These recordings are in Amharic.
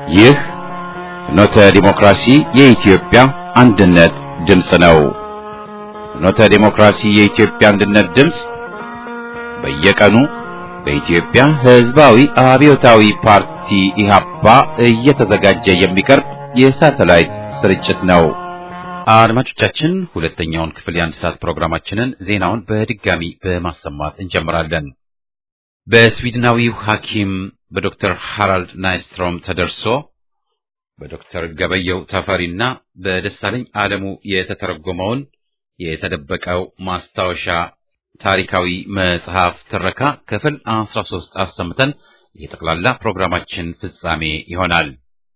ይህ ፍኖተ ዲሞክራሲ የኢትዮጵያ አንድነት ድምፅ ነው። ፍኖተ ዲሞክራሲ የኢትዮጵያ አንድነት ድምፅ በየቀኑ በኢትዮጵያ ሕዝባዊ አብዮታዊ ፓርቲ ኢህአፓ እየተዘጋጀ የሚቀርብ የሳተላይት ስርጭት ነው። አድማጮቻችን ሁለተኛውን ክፍል የአንድ ሰዓት ፕሮግራማችንን ዜናውን በድጋሚ በማሰማት እንጀምራለን። በስዊድናዊው ሐኪም በዶክተር ሃራልድ ናይስትሮም ተደርሶ በዶክተር ገበየው ተፈሪና በደሳለኝ ዓለሙ የተተረጎመውን የተደበቀው ማስታወሻ ታሪካዊ መጽሐፍ ትረካ ክፍል 13 አሰምተን የጠቅላላ ፕሮግራማችን ፍጻሜ ይሆናል።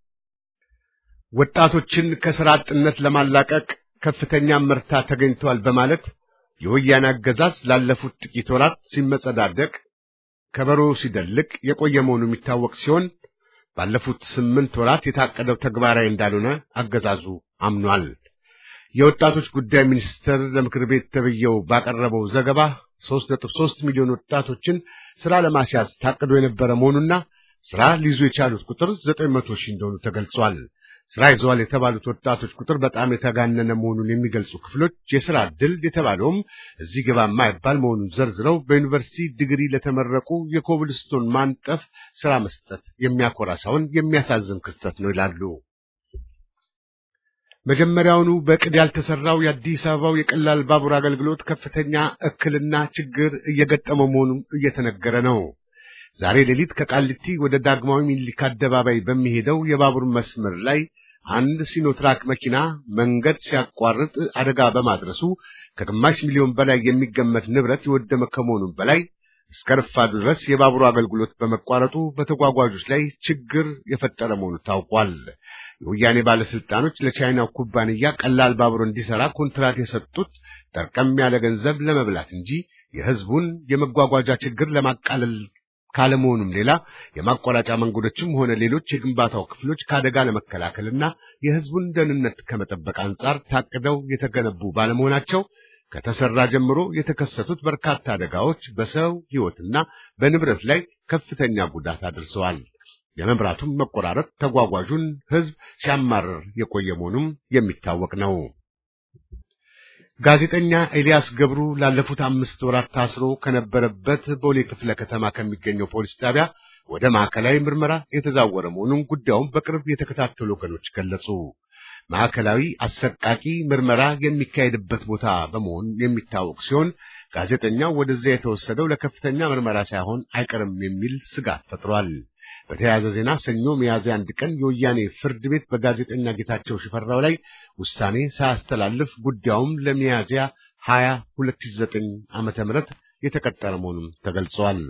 ወጣቶችን ከሥራ አጥነት ለማላቀቅ ከፍተኛ ምርታ ተገኝተዋል በማለት የወያኔ አገዛዝ ላለፉት ጥቂት ወራት ሲመጸዳደቅ ከበሮ ሲደልቅ የቆየ መሆኑ የሚታወቅ ሲሆን ባለፉት ስምንት ወራት የታቀደው ተግባራዊ እንዳልሆነ አገዛዙ አምኗል። የወጣቶች ጉዳይ ሚኒስቴር ለምክር ቤት ተብየው ባቀረበው ዘገባ 3.3 ሚሊዮን ወጣቶችን ሥራ ለማስያዝ ታቅዶ የነበረ መሆኑና ሥራ ሊይዙ የቻሉት ቁጥር 900 ሺህ እንደሆኑ ተገልጿል። ሥራ ይዘዋል የተባሉት ወጣቶች ቁጥር በጣም የተጋነነ መሆኑን የሚገልጹ ክፍሎች የሥራ ዕድል የተባለውም እዚህ ግባ የማይባል መሆኑን ዘርዝረው በዩኒቨርሲቲ ዲግሪ ለተመረቁ የኮብልስቶን ማንጠፍ ሥራ መስጠት የሚያኮራ ሳይሆን የሚያሳዝን ክስተት ነው ይላሉ። መጀመሪያውኑ በቅድ ያልተሰራው የአዲስ አበባው የቀላል ባቡር አገልግሎት ከፍተኛ እክልና ችግር እየገጠመ መሆኑን እየተነገረ ነው። ዛሬ ሌሊት ከቃሊቲ ወደ ዳግማዊ ሚኒሊክ አደባባይ በሚሄደው የባቡር መስመር ላይ አንድ ሲኖትራክ መኪና መንገድ ሲያቋርጥ አደጋ በማድረሱ ከግማሽ ሚሊዮን በላይ የሚገመት ንብረት የወደመ ከመሆኑም በላይ እስከ ረፋዱ ድረስ የባቡሩ አገልግሎት በመቋረጡ በተጓጓዦች ላይ ችግር የፈጠረ መሆኑ ታውቋል። የወያኔ ባለስልጣኖች ለቻይናው ኩባንያ ቀላል ባቡር እንዲሰራ ኮንትራት የሰጡት ጠርቀም ያለ ገንዘብ ለመብላት እንጂ የሕዝቡን የመጓጓዣ ችግር ለማቃለል ካለመሆኑም ሌላ የማቋረጫ መንገዶችም ሆነ ሌሎች የግንባታው ክፍሎች ከአደጋ ለመከላከልና የሕዝቡን ደህንነት ከመጠበቅ አንጻር ታቅደው የተገነቡ ባለመሆናቸው ከተሰራ ጀምሮ የተከሰቱት በርካታ አደጋዎች በሰው ሕይወትና በንብረት ላይ ከፍተኛ ጉዳት አድርሰዋል። የመብራቱም መቆራረጥ ተጓጓዡን ሕዝብ ሲያማርር የቆየ መሆኑም የሚታወቅ ነው። ጋዜጠኛ ኤልያስ ገብሩ ላለፉት አምስት ወራት ታስሮ ከነበረበት ቦሌ ክፍለ ከተማ ከሚገኘው ፖሊስ ጣቢያ ወደ ማዕከላዊ ምርመራ የተዛወረ መሆኑን ጉዳዩን በቅርብ የተከታተሉ ወገኖች ገለጹ። ማዕከላዊ አሰቃቂ ምርመራ የሚካሄድበት ቦታ በመሆን የሚታወቅ ሲሆን ጋዜጠኛው ወደዚያ የተወሰደው ለከፍተኛ ምርመራ ሳይሆን አይቀርም የሚል ስጋት ፈጥሯል። በተያያዘ ዜና ሰኞ ሚያዝያ አንድ ቀን የወያኔ ፍርድ ቤት በጋዜጠኛ ጌታቸው ሽፈራው ላይ ውሳኔ ሳያስተላልፍ ጉዳዩም ለሚያዝያ 20 2009 ዓመተ ምህረት የተቀጠረ መሆኑን ተገልጿል።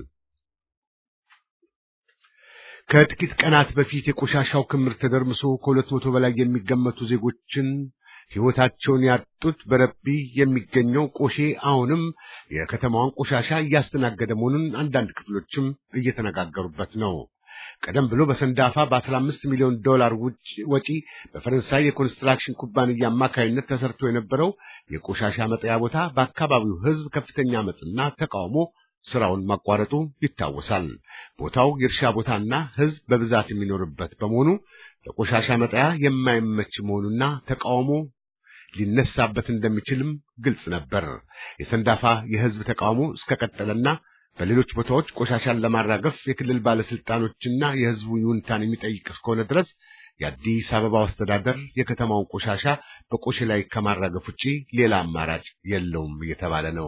ከጥቂት ቀናት በፊት የቆሻሻው ክምር ተደርምሶ ከሁለት መቶ በላይ የሚገመቱ ዜጎችን ሕይወታቸውን ያጡት በረቢ የሚገኘው ቆሼ አሁንም የከተማዋን ቆሻሻ እያስተናገደ መሆኑን አንዳንድ ክፍሎችም እየተነጋገሩበት ነው። ቀደም ብሎ በሰንዳፋ በ15 ሚሊዮን ዶላር ወጪ በፈረንሳይ የኮንስትራክሽን ኩባንያ አማካይነት ተሰርቶ የነበረው የቆሻሻ መጣያ ቦታ በአካባቢው ሕዝብ ከፍተኛ አመፅና ተቃውሞ ስራውን ማቋረጡ ይታወሳል። ቦታው የእርሻ ቦታና ሕዝብ በብዛት የሚኖርበት በመሆኑ ለቆሻሻ መጣያ የማይመች መሆኑና ተቃውሞ ሊነሳበት እንደሚችልም ግልጽ ነበር። የሰንዳፋ የሕዝብ ተቃውሞ እስከቀጠለና በሌሎች ቦታዎች ቆሻሻን ለማራገፍ የክልል ባለስልጣኖችና የሕዝቡ ይሁንታን የሚጠይቅ እስከሆነ ድረስ የአዲስ አበባው አስተዳደር የከተማውን ቆሻሻ በቆሼ ላይ ከማራገፍ ውጪ ሌላ አማራጭ የለውም እየተባለ ነው።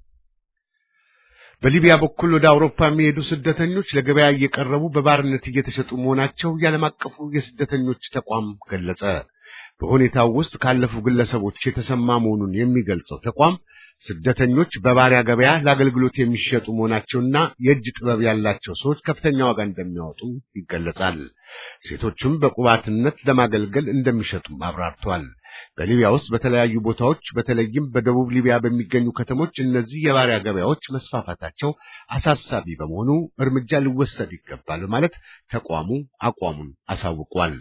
በሊቢያ በኩል ወደ አውሮፓ የሚሄዱ ስደተኞች ለገበያ እየቀረቡ በባርነት እየተሸጡ መሆናቸው የዓለም አቀፉ የስደተኞች ተቋም ገለጸ። በሁኔታው ውስጥ ካለፉ ግለሰቦች የተሰማ መሆኑን የሚገልጸው ተቋም ስደተኞች በባሪያ ገበያ ለአገልግሎት የሚሸጡ መሆናቸውና የእጅ ጥበብ ያላቸው ሰዎች ከፍተኛ ዋጋ እንደሚያወጡ ይገለጻል። ሴቶቹም በቁባትነት ለማገልገል እንደሚሸጡም አብራርተዋል። በሊቢያ ውስጥ በተለያዩ ቦታዎች በተለይም በደቡብ ሊቢያ በሚገኙ ከተሞች እነዚህ የባሪያ ገበያዎች መስፋፋታቸው አሳሳቢ በመሆኑ እርምጃ ሊወሰድ ይገባል በማለት ተቋሙ አቋሙን አሳውቋል።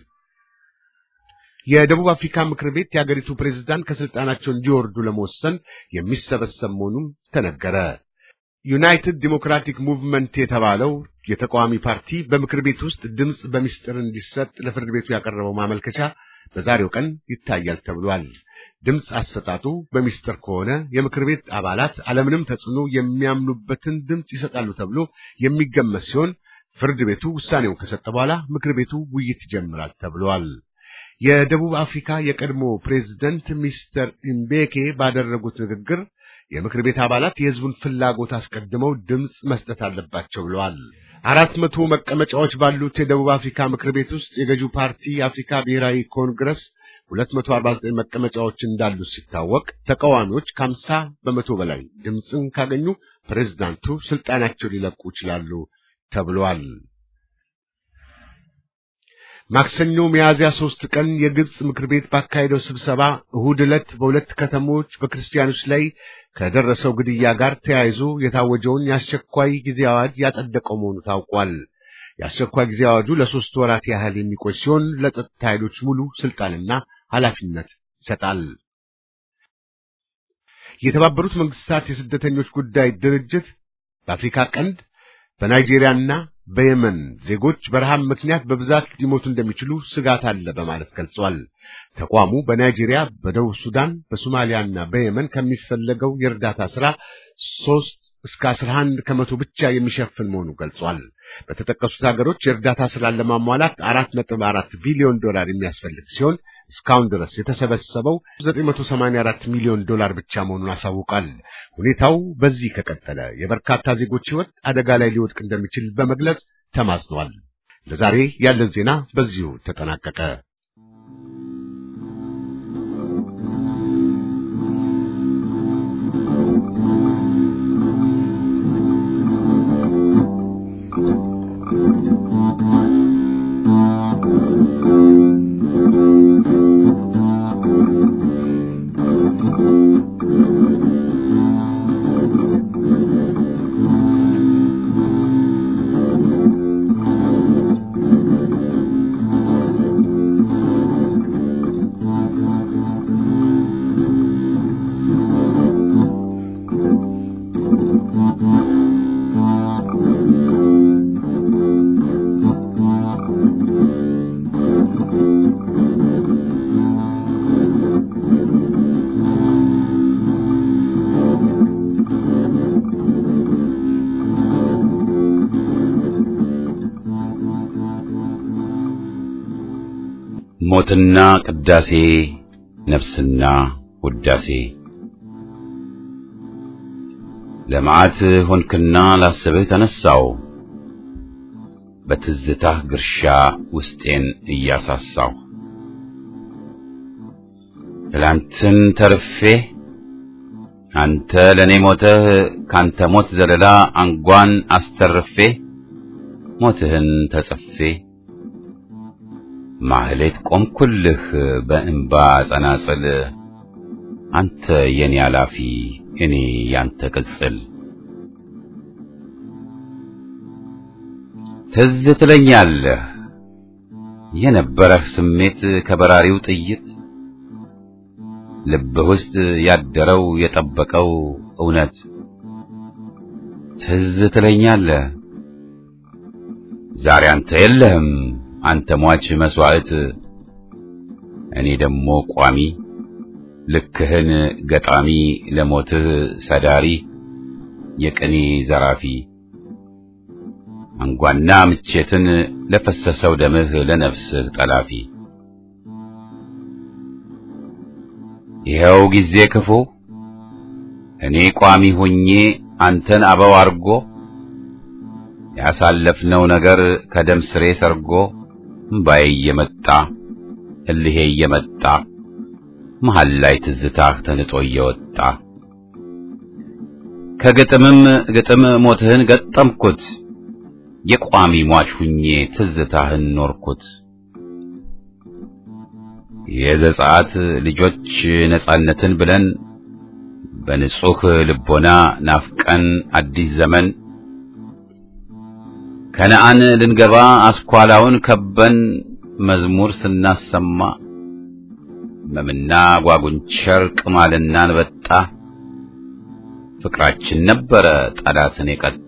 የደቡብ አፍሪካ ምክር ቤት የአገሪቱ ፕሬዝዳንት ከስልጣናቸው እንዲወርዱ ለመወሰን የሚሰበሰብ መሆኑን ተነገረ። ዩናይትድ ዲሞክራቲክ ሙቭመንት የተባለው የተቃዋሚ ፓርቲ በምክር ቤት ውስጥ ድምፅ በሚስጥር እንዲሰጥ ለፍርድ ቤቱ ያቀረበው ማመልከቻ በዛሬው ቀን ይታያል ተብሏል። ድምፅ አሰጣጡ በሚስጥር ከሆነ የምክር ቤት አባላት አለምንም ተጽዕኖ የሚያምኑበትን ድምፅ ይሰጣሉ ተብሎ የሚገመት ሲሆን ፍርድ ቤቱ ውሳኔውን ከሰጠ በኋላ ምክር ቤቱ ውይይት ይጀምራል ተብሏል። የደቡብ አፍሪካ የቀድሞ ፕሬዝደንት ሚስተር ኢምቤኬ ባደረጉት ንግግር የምክር ቤት አባላት የሕዝቡን ፍላጎት አስቀድመው ድምፅ መስጠት አለባቸው ብለዋል። አራት መቶ መቀመጫዎች ባሉት የደቡብ አፍሪካ ምክር ቤት ውስጥ የገዢው ፓርቲ የአፍሪካ ብሔራዊ ኮንግረስ 249 መቀመጫዎች እንዳሉት ሲታወቅ ተቃዋሚዎች ከ50 በመቶ በላይ ድምፅን ካገኙ ፕሬዝዳንቱ ስልጣናቸው ሊለቁ ይችላሉ ተብሏል። ማክሰኞ ሚያዝያ ሶስት ቀን የግብፅ ምክር ቤት ባካሄደው ስብሰባ እሁድ ዕለት በሁለት ከተሞች በክርስቲያኖች ላይ ከደረሰው ግድያ ጋር ተያይዞ የታወጀውን የአስቸኳይ ጊዜ አዋጅ ያጸደቀው መሆኑ ታውቋል። የአስቸኳይ ጊዜ አዋጁ ለሶስት ወራት ያህል የሚቆይ ሲሆን ለጸጥታ ኃይሎች ሙሉ ስልጣንና ኃላፊነት ይሰጣል። የተባበሩት መንግስታት የስደተኞች ጉዳይ ድርጅት በአፍሪካ ቀንድ በናይጄሪያና በየመን ዜጎች በረሃብ ምክንያት በብዛት ሊሞቱ እንደሚችሉ ስጋት አለ በማለት ገልጿል። ተቋሙ በናይጄሪያ፣ በደቡብ ሱዳን፣ በሶማሊያና በየመን ከሚፈለገው የእርዳታ ስራ ሶስት እስከ አስራ አንድ ከመቶ ብቻ የሚሸፍን መሆኑ ገልጿል። በተጠቀሱት ሀገሮች የእርዳታ ስራን ለማሟላት አራት ነጥብ አራት ቢሊዮን ዶላር የሚያስፈልግ ሲሆን እስካሁን ድረስ የተሰበሰበው 984 ሚሊዮን ዶላር ብቻ መሆኑን አሳውቋል። ሁኔታው በዚህ ከቀጠለ የበርካታ ዜጎች ሕይወት አደጋ ላይ ሊወድቅ እንደሚችል በመግለጽ ተማጽኗል። ለዛሬ ያለን ዜና በዚሁ ተጠናቀቀ። ሞትና ቅዳሴ ነፍስና ውዳሴ ለመዓት ሆንክና ላስብህ ተነሳው በትዝታህ ግርሻ ውስጤን እያሳሳው ትላንትን ተርፌ አንተ ለእኔ ሞተህ ካንተ ሞት ዘለላ አንጓን አስተርፌ ሞትህን ተጽፌ ማህሌት ቆምኩልህ በእንባ ጸናጽል አንተ የኔ አላፊ እኔ ያንተ ቅጽል ትዝ ትለኛለህ የነበረህ ስሜት ከበራሪው ጥይት ልብህ ውስጥ ያደረው የጠበቀው እውነት ትዝ ትለኛለህ ዛሬ አንተ የለህም አንተ ሟች መስዋዕት እኔ ደግሞ ቋሚ ልክህን ገጣሚ ለሞትህ ሰዳሪ የቅኔ ዘራፊ አንጓና ምቼትን ለፈሰሰው ደምህ ለነፍስህ ጠላፊ ይኸው ጊዜ ክፉ እኔ ቋሚ ሆኜ አንተን አበው አርጎ ያሳለፍነው ነገር ከደም ስሬ ሰርጎ እምባዬ እየመጣ እልሄ እየመጣ መሃል ላይ ትዝታህ ተንጦ እየወጣ ከግጥምም ግጥም ሞትህን ገጠምኩት የቋሚ ሟች ሁኜ ትዝታህን ኖርኩት። የዘጸአት ልጆች ነጻነትን ብለን በንጹህ ልቦና ናፍቀን አዲስ ዘመን ከነአን ልንገባ አስኳላውን ከበን መዝሙር ስናሰማ መምና ጓጉንቸር ቅማልና አንበጣ ፍቅራችን ነበረ ጠላትን የቀጣ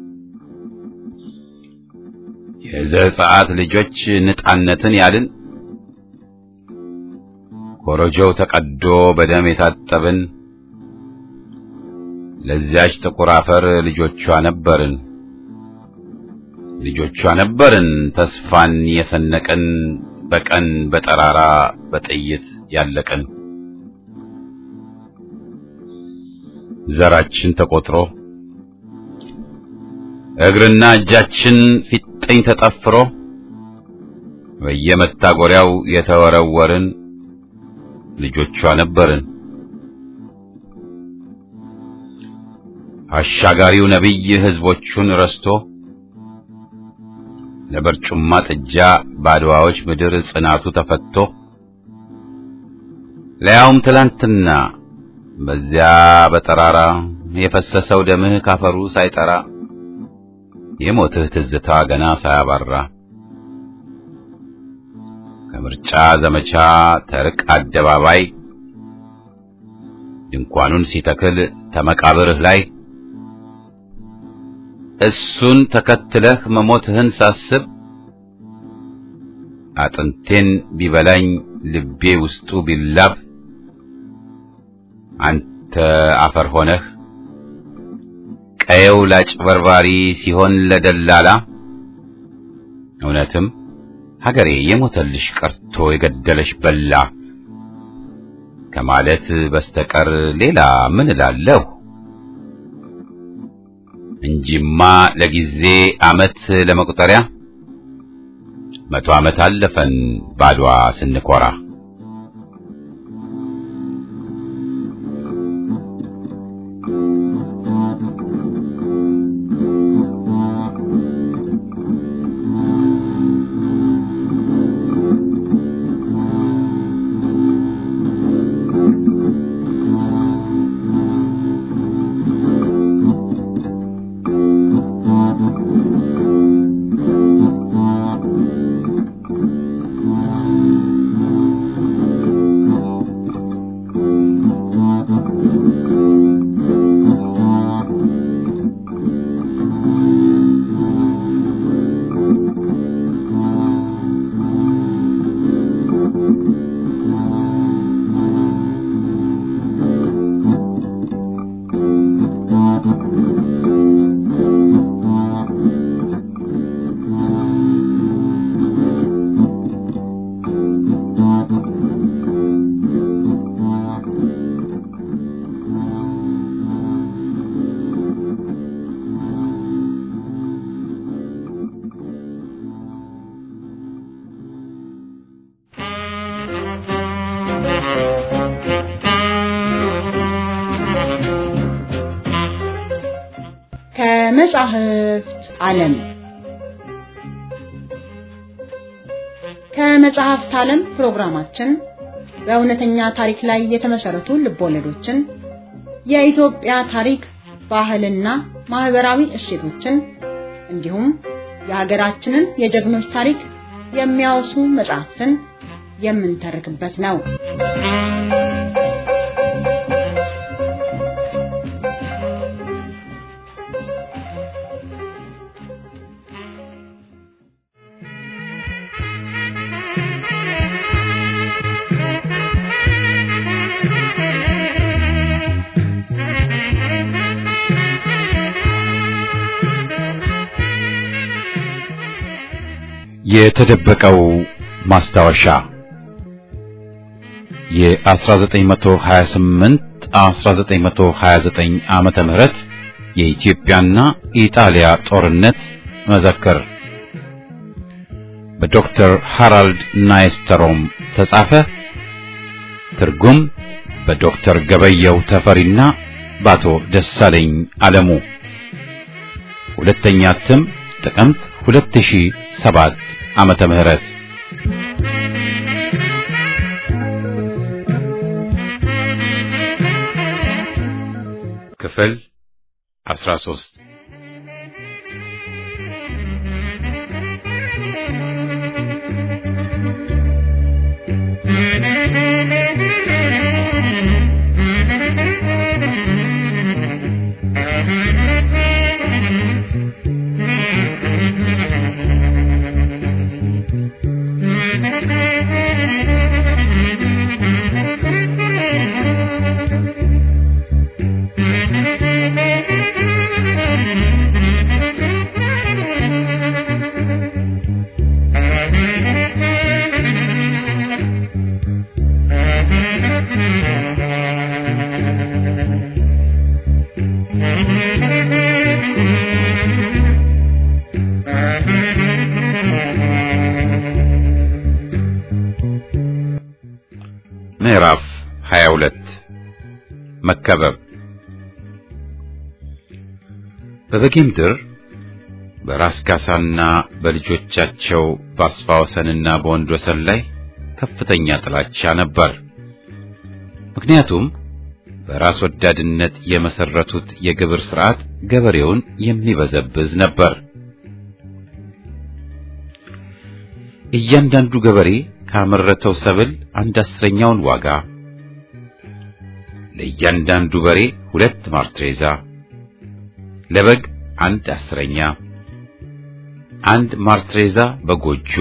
የዘጸአት ልጆች ንጣነትን ያልን ኮረጆው ተቀዶ በደም የታጠብን ለዚያች ጥቁር አፈር ልጆቿ ነበርን ልጆቿ ነበርን ተስፋን የሰነቅን በቀን በጠራራ በጥይት ያለቅን ዘራችን ተቆጥሮ እግርና እጃችን ፊጥኝ ተጠፍሮ በየመታጎሪያው የተወረወርን ልጆቿ ነበርን። አሻጋሪው ነቢይ ሕዝቦቹን ረስቶ ለበርጩማ ጥጃ ባድዋዎች ምድር ጽናቱ ተፈቶ ለያውም ትላንትና በዚያ በጠራራ የፈሰሰው ደምህ ካፈሩ ሳይጠራ የሞትህ ትዝታ ገና ሳያባራ ከምርጫ ዘመቻ ተርቅ አደባባይ ድንኳኑን ሲተክል ተመቃብርህ ላይ እሱን ተከትለህ መሞትህን ሳስብ አጥንቴን ቢበላኝ ልቤ ውስጡ ቢላብ አንተ አፈር ሆነህ ቀየው ላጭበርባሪ ሲሆን ለደላላ እውነትም ሀገሬ የሞተልሽ ቀርቶ የገደለሽ በላ ከማለት በስተቀር ሌላ ምን እላለሁ? እንጂማ ለጊዜ ዓመት ለመቁጠሪያ መቶ ዓመት አለፈን ባድዋ ስንኮራ። ከመጻሕፍት ዓለም ከመጽሐፍት ዓለም ፕሮግራማችን በእውነተኛ ታሪክ ላይ የተመሰረቱ ልቦለዶችን፣ የኢትዮጵያ ታሪክ፣ ባህልና ማህበራዊ እሴቶችን እንዲሁም የሀገራችንን የጀግኖች ታሪክ የሚያወሱ መጽሐፍትን የምንተርክበት ነው። የተደበቀው ማስታወሻ የ1928 1929 ዓመተ ምህረት የኢትዮጵያና ኢጣሊያ ጦርነት መዘክር በዶክተር ሃራልድ ናይስተሮም ተጻፈ። ትርጉም በዶክተር ገበየው ተፈሪና በአቶ ደሳለኝ አለሙ። ሁለተኛ እትም ጥቅምት 2007 ዓመተ ምህረት ክፍል 13 Thank you. ምዕራፍ 22 መከበብ በበጌምድር በራስ ካሳና በልጆቻቸው በአስፋ ወሰንና በወንድ ወሰን ላይ ከፍተኛ ጥላቻ ነበር። ምክንያቱም በራስ ወዳድነት የመሰረቱት የግብር ስርዓት ገበሬውን የሚበዘብዝ ነበር። እያንዳንዱ ገበሬ ካመረተው ሰብል አንድ አስረኛውን ዋጋ፣ ለእያንዳንዱ በሬ ሁለት ማርትሬዛ፣ ለበግ አንድ አስረኛ፣ አንድ ማርትሬዛ በጎጆ፣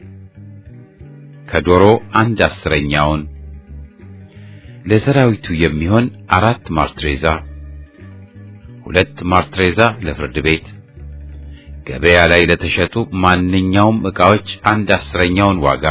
ከዶሮ አንድ አስረኛውን፣ ለሰራዊቱ የሚሆን አራት ማርትሬዛ፣ ሁለት ማርትሬዛ ለፍርድ ቤት ገበያ ላይ ለተሸጡ ማንኛውም ዕቃዎች አንድ አስረኛውን ዋጋ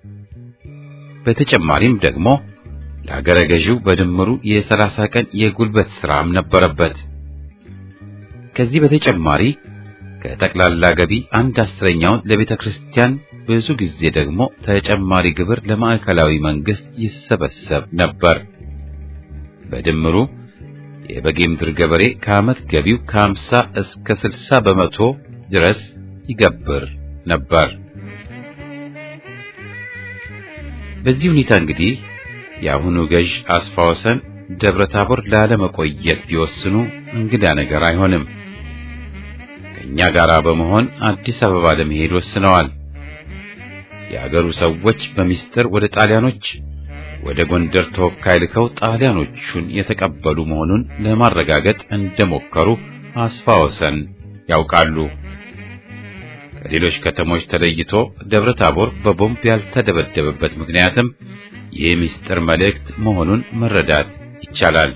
በተጨማሪም ደግሞ ለአገረ ገዢው በድምሩ የሰላሳ ቀን የጉልበት ሥራም ነበረበት። ከዚህ በተጨማሪ ከጠቅላላ ገቢ አንድ አስረኛውን ለቤተ ክርስቲያን፣ ብዙ ጊዜ ደግሞ ተጨማሪ ግብር ለማዕከላዊ መንግስት ይሰበሰብ ነበር። በድምሩ የበጌምድር ገበሬ ከዓመት ገቢው ከሀምሳ እስከ ስልሳ በመቶ ድረስ ይገብር ነበር። በዚህ ሁኔታ እንግዲህ የአሁኑ ገዥ አስፋ ወሰን ደብረ ታቦር ላለመቆየት ቢወስኑ እንግዳ ነገር አይሆንም። ከእኛ ጋር በመሆን አዲስ አበባ ለመሄድ ወስነዋል። የአገሩ ሰዎች በሚስጥር ወደ ጣሊያኖች ወደ ጎንደር ተወካይ ልከው ጣሊያኖቹን የተቀበሉ መሆኑን ለማረጋገጥ እንደሞከሩ አስፋ ወሰን ያውቃሉ። ከሌሎች ከተሞች ተለይቶ ደብረ ታቦር በቦምብ ያልተደበደበበት ምክንያትም ይህ ምስጢር መልእክት መሆኑን መረዳት ይቻላል።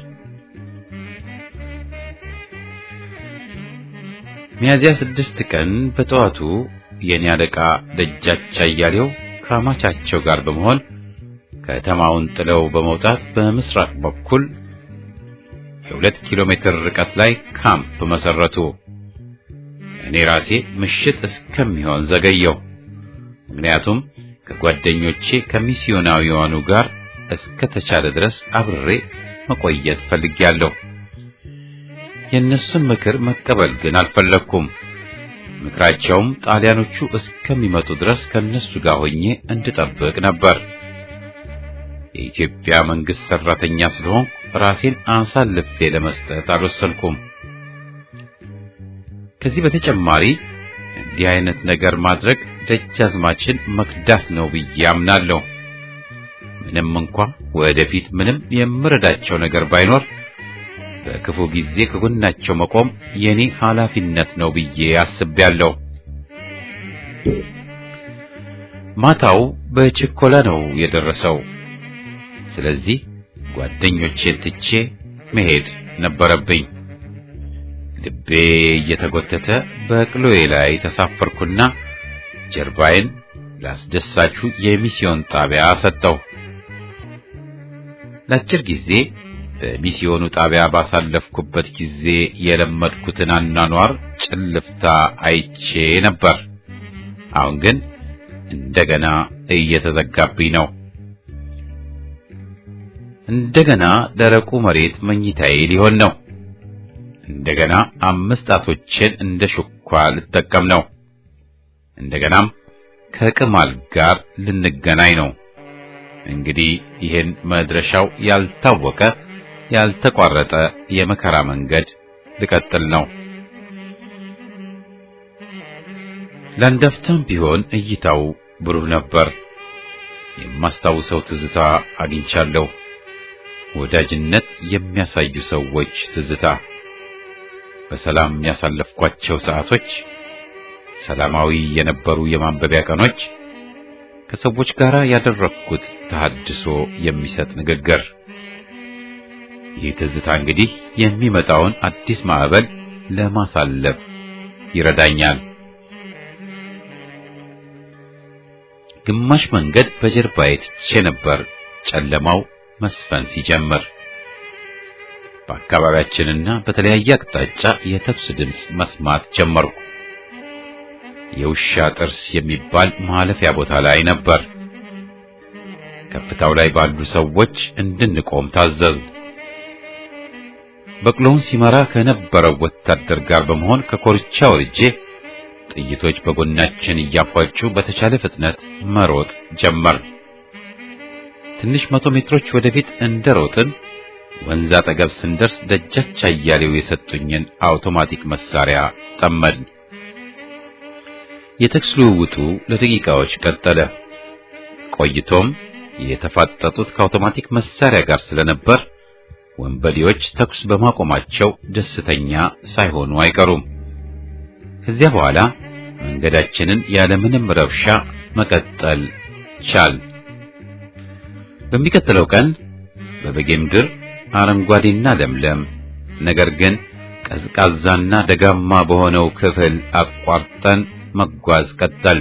ሚያዚያ ስድስት ቀን በጠዋቱ የኔ አለቃ ደጃች አያሌው ከአማቻቸው ጋር በመሆን ከተማውን ጥለው በመውጣት በምስራቅ በኩል የሁለት ኪሎ ሜትር ርቀት ላይ ካምፕ መሰረቱ። እኔ ራሴ ምሽት እስከሚሆን ዘገየው። ምክንያቱም ከጓደኞቼ ከሚስዮናዊያኑ ጋር እስከ ተቻለ ድረስ አብሬ መቆየት ፈልጌያለሁ። የእነሱን ምክር መቀበል ግን አልፈለግኩም። ምክራቸውም ጣሊያኖቹ እስከሚመጡ ድረስ ከእነሱ ጋር ሆኜ እንድጠብቅ ነበር። የኢትዮጵያ መንግስት ሰራተኛ ስለሆንኩ ራሴን አሳልፌ ለመስጠት አልወሰንኩም። ከዚህ በተጨማሪ እንዲህ አይነት ነገር ማድረግ ደጃዝማችን መክዳት ነው ብዬ አምናለሁ። ምንም እንኳ ወደፊት ምንም የምረዳቸው ነገር ባይኖር በክፉ ጊዜ ከጎናቸው መቆም የኔ ኃላፊነት ነው ብዬ አስቤያለሁ። ማታው በችኮላ ነው የደረሰው። ስለዚህ ጓደኞቼን ትቼ መሄድ ነበረብኝ። ልቤ እየተጎተተ በቅሎዬ ላይ ተሳፈርኩና ጀርባዬን ላስደሳቹ የሚስዮን ጣቢያ ሰጠው። ለአጭር ጊዜ በሚስዮኑ ጣቢያ ባሳለፍኩበት ጊዜ የለመድኩትን አኗኗር ጭልፍታ አይቼ ነበር። አሁን ግን እንደገና እየተዘጋብኝ ነው። እንደገና ደረቁ መሬት መኝታዬ ሊሆን ነው። እንደገና አምስት ጣቶቼን እንደ ሹኳ ልጠቀም ነው። እንደገናም ከቅማል ጋር ልንገናኝ ነው። እንግዲህ ይህን መድረሻው ያልታወቀ ያልተቋረጠ የመከራ መንገድ ልቀጥል ነው። ለአንዳፍታም ቢሆን እይታው ብሩህ ነበር። የማስታውሰው ትዝታ አግኝቻለሁ። ወዳጅነት የሚያሳዩ ሰዎች ትዝታ፣ በሰላም ያሳለፍኳቸው ሰዓቶች፣ ሰላማዊ የነበሩ የማንበቢያ ቀኖች፣ ከሰዎች ጋር ያደረግኩት ተሐድሶ የሚሰጥ ንግግር። ይህ ትዝታ እንግዲህ የሚመጣውን አዲስ ማዕበል ለማሳለፍ ይረዳኛል። ግማሽ መንገድ በጀርባዬ ትቼ ነበር ጨለማው መስፈን ሲጀምር። በአካባቢያችንና በተለያየ አቅጣጫ የተኩስ ድምፅ መስማት ጀመርኩ። የውሻ ጥርስ የሚባል ማለፊያ ቦታ ላይ ነበር። ከፍታው ላይ ባሉ ሰዎች እንድንቆም ታዘዝ። በቅሎውን ሲመራ ከነበረው ወታደር ጋር በመሆን ከኮርቻ ወርጄ ጥይቶች በጎናችን እያፏጩ በተቻለ ፍጥነት መሮጥ ጀመር። ትንሽ መቶ ሜትሮች ወደፊት እንደሮጥን ወንዝ አጠገብ ስንደርስ ደጃች አያሌው የሰጡኝን አውቶማቲክ መሳሪያ ጠመድን። የተኩስ ልውውጡ ለደቂቃዎች ቀጠለ። ቆይቶም የተፋጠጡት ከአውቶማቲክ መሳሪያ ጋር ስለነበር ወንበዴዎች ተኩስ በማቆማቸው ደስተኛ ሳይሆኑ አይቀሩም። ከዚያ በኋላ መንገዳችንን ያለምንም ረብሻ መቀጠል ቻል። በሚቀጥለው ቀን በበጌ ምድር አረንጓዴና ለምለም ነገር ግን ቀዝቃዛና ደጋማ በሆነው ክፍል አቋርጠን መጓዝ ቀጠል።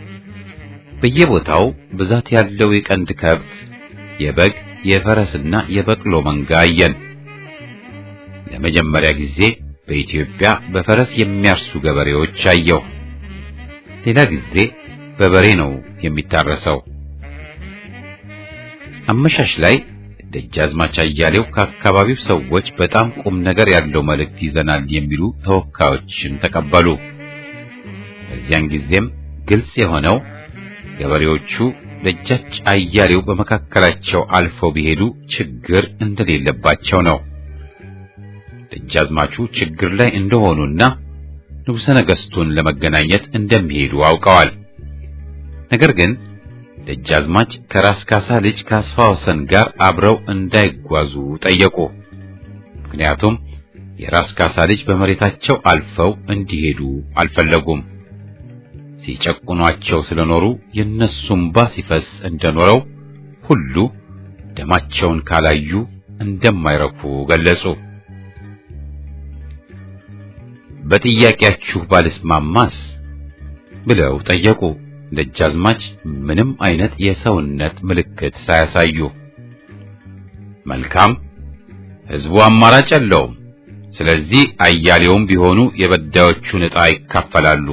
በየቦታው ብዛት ያለው የቀንድ ከብት፣ የበግ፣ የፈረስና የበቅሎ መንጋ አየን። ለመጀመሪያ ጊዜ በኢትዮጵያ በፈረስ የሚያርሱ ገበሬዎች አየሁ። ሌላ ጊዜ በበሬ ነው የሚታረሰው። አመሻሽ ላይ ደጃዝማች አያሌው ከአካባቢው ሰዎች በጣም ቁም ነገር ያለው መልእክት ይዘናል የሚሉ ተወካዮችን ተቀበሉ። በዚያን ጊዜም ግልጽ የሆነው ገበሬዎቹ ደጃች አያሌው በመካከላቸው አልፈው ቢሄዱ ችግር እንደሌለባቸው ነው። ደጃዝማቹ ችግር ላይ እንደሆኑና ንጉሠ ነገሥቱን ለመገናኘት እንደሚሄዱ አውቀዋል። ነገር ግን ደጃዝማች ከራስ ካሳ ልጅ ካስፋ ወሰን ጋር አብረው እንዳይጓዙ ጠየቁ። ምክንያቱም የራስ ካሳ ልጅ በመሬታቸው አልፈው እንዲሄዱ አልፈለጉም። ሲጨቁኗቸው ስለኖሩ የነሱም ባ ሲፈስ እንደኖረው ሁሉ ደማቸውን ካላዩ እንደማይረኩ ገለጹ። በጥያቄያችሁ ባልስማማስ ብለው ጠየቁ። ደጃዝማች ምንም አይነት የሰውነት ምልክት ሳያሳዩ መልካም፣ ሕዝቡ አማራጭ የለውም። ስለዚህ አያሌውም ቢሆኑ የበዳዮቹን ዕጣ ይካፈላሉ።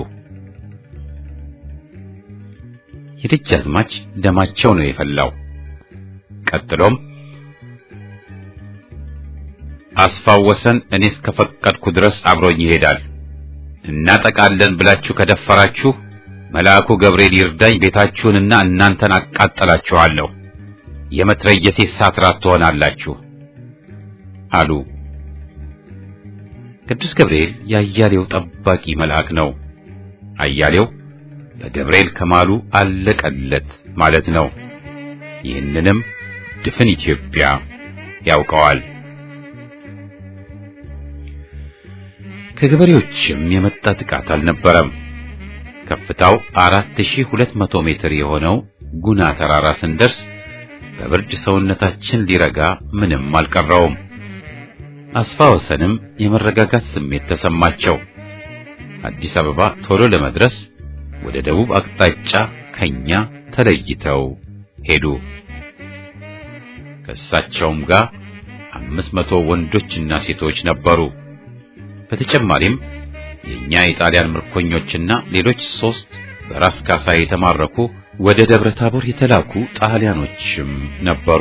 የደጃዝማች ደማቸው ነው የፈላው። ቀጥሎም አስፋወሰን እኔ እስከፈቀድኩ ድረስ አብሮኝ ይሄዳል። እናጠቃለን ብላችሁ ከደፈራችሁ መልአኩ ገብርኤል ይርዳኝ፣ ቤታችሁንና እናንተን አቃጠላችኋለሁ። የመትረየሴ ሳትራት ትሆናላችሁ አሉ። ቅዱስ ገብርኤል የአያሌው ጠባቂ መልአክ ነው። አያሌው በገብርኤል ከማሉ አለቀለት ማለት ነው። ይህንንም ድፍን ኢትዮጵያ ያውቀዋል። ከገበሬዎችም የመጣ ጥቃት አልነበረም። ከፍታው 4200 ሜትር የሆነው ጉና ተራራ ስንደርስ በብርድ ሰውነታችን ሊረጋ ምንም አልቀረውም። አስፋ ወሰንም የመረጋጋት ስሜት ተሰማቸው። አዲስ አበባ ቶሎ ለመድረስ ወደ ደቡብ አቅጣጫ ከኛ ተለይተው ሄዱ። ከእሳቸውም ጋር አምስት መቶ ወንዶችና ሴቶች ነበሩ። በተጨማሪም የኛ የጣሊያን ምርኮኞችና ሌሎች ሶስት በራስ ካሳ የተማረኩ ወደ ደብረ ታቦር የተላኩ ጣሊያኖችም ነበሩ።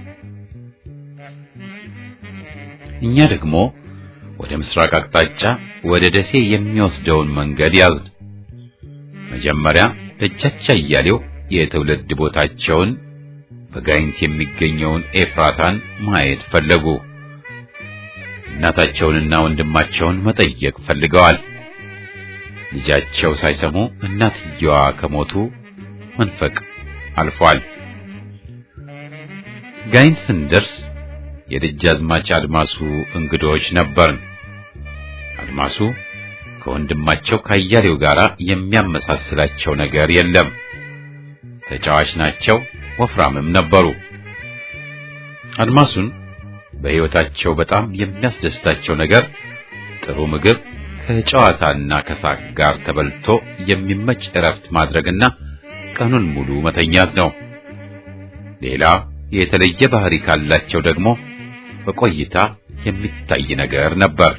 እኛ ደግሞ ወደ ምስራቅ አቅጣጫ ወደ ደሴ የሚወስደውን መንገድ ያዝን። መጀመሪያ ደጃች አያሌው የትውልድ ቦታቸውን በጋይንት የሚገኘውን ኤፍራታን ማየት ፈለጉ። እናታቸውንና ወንድማቸውን መጠየቅ ፈልገዋል። ልጃቸው ሳይሰሙ እናትየዋ ከሞቱ መንፈቅ አልፏል። ጋይንት ስንደርስ የደጃዝማች አድማሱ እንግዶች ነበርን። አድማሱ ከወንድማቸው ካያሌው ጋር የሚያመሳስላቸው ነገር የለም። ተጫዋች ናቸው፣ ወፍራምም ነበሩ። አድማሱን በሕይወታቸው በጣም የሚያስደስታቸው ነገር ጥሩ ምግብ ከጨዋታና ከሳቅ ጋር ተበልቶ የሚመች እረፍት ማድረግና ቀኑን ሙሉ መተኛት ነው። ሌላ የተለየ ባህሪ ካላቸው ደግሞ በቆይታ የሚታይ ነገር ነበር።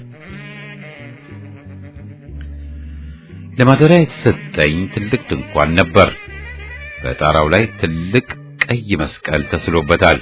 ለማደሪያ የተሰጠኝ ትልቅ ድንኳን ነበር። በጣራው ላይ ትልቅ ቀይ መስቀል ተስሎበታል።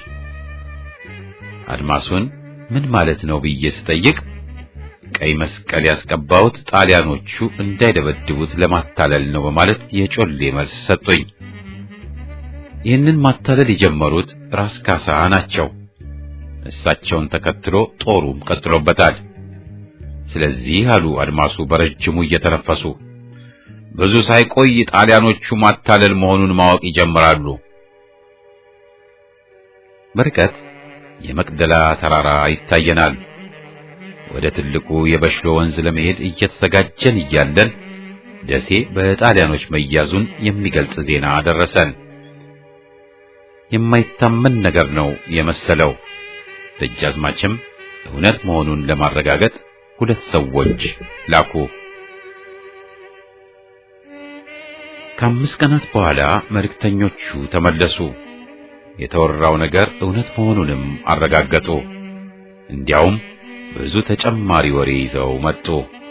አድማሱን ምን ማለት ነው ብዬ ስጠይቅ ቀይ መስቀል ያስቀባሁት ጣሊያኖቹ እንዳይደበድቡት ለማታለል ነው በማለት የጮሌ መልስ ሰጡኝ። ይህንን ማታለል የጀመሩት ራስ ካሳ ናቸው። እሳቸውን ተከትሎ ጦሩም ቀጥሎበታል። ስለዚህ አሉ አድማሱ በረጅሙ እየተነፈሱ ብዙ ሳይቆይ ጣሊያኖቹ ማታለል መሆኑን ማወቅ ይጀምራሉ። በርቀት የመቅደላ ተራራ ይታየናል። ወደ ትልቁ የበሽሎ ወንዝ ለመሄድ እየተዘጋጀን እያለን ደሴ በጣሊያኖች መያዙን የሚገልጽ ዜና ደረሰን። የማይታመን ነገር ነው የመሰለው። ደጃዝማችም እውነት መሆኑን ለማረጋገጥ ሁለት ሰዎች ላኩ። ከአምስት ቀናት በኋላ መልእክተኞቹ ተመለሱ። የተወራው ነገር እውነት መሆኑንም አረጋገጡ። እንዲያውም ብዙ ተጨማሪ ወሬ ይዘው መጡ።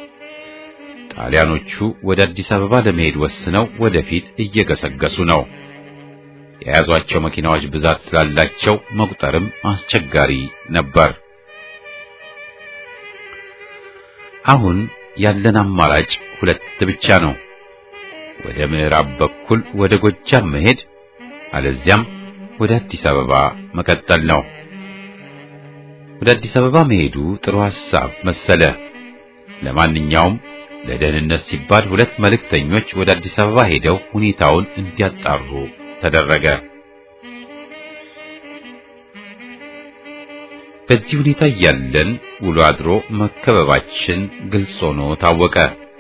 ጣሊያኖቹ ወደ አዲስ አበባ ለመሄድ ወስነው ወደፊት እየገሰገሱ ነው። የያዟቸው መኪናዎች ብዛት ስላላቸው መቁጠርም አስቸጋሪ ነበር። አሁን ያለን አማራጭ ሁለት ብቻ ነው። ወደ ምዕራብ በኩል ወደ ጎጃም መሄድ፣ አለዚያም ወደ አዲስ አበባ መቀጠል ነው። ወደ አዲስ አበባ መሄዱ ጥሩ ሐሳብ መሰለ። ለማንኛውም ለደህንነት ሲባል ሁለት መልእክተኞች ወደ አዲስ አበባ ሄደው ሁኔታውን እንዲያጣሩ ተደረገ። በዚህ ሁኔታ እያለን ውሎ አድሮ መከበባችን ግልጽ ሆኖ ታወቀ።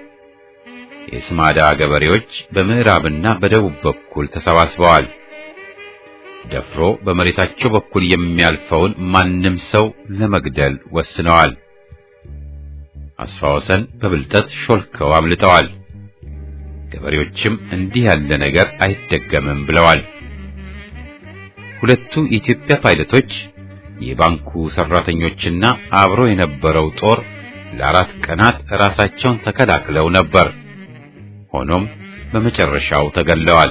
የስማዳ ገበሬዎች በምዕራብና በደቡብ በኩል ተሰባስበዋል። ደፍሮ በመሬታቸው በኩል የሚያልፈውን ማንም ሰው ለመግደል ወስነዋል። አስፋ ወሰን በብልጠት ሾልከው አምልጠዋል። ገበሬዎችም እንዲህ ያለ ነገር አይደገምም ብለዋል። ሁለቱ የኢትዮጵያ ፓይለቶች፣ የባንኩ ሰራተኞችና አብሮ የነበረው ጦር ለአራት ቀናት ራሳቸውን ተከላክለው ነበር። ሆኖም በመጨረሻው ተገለዋል።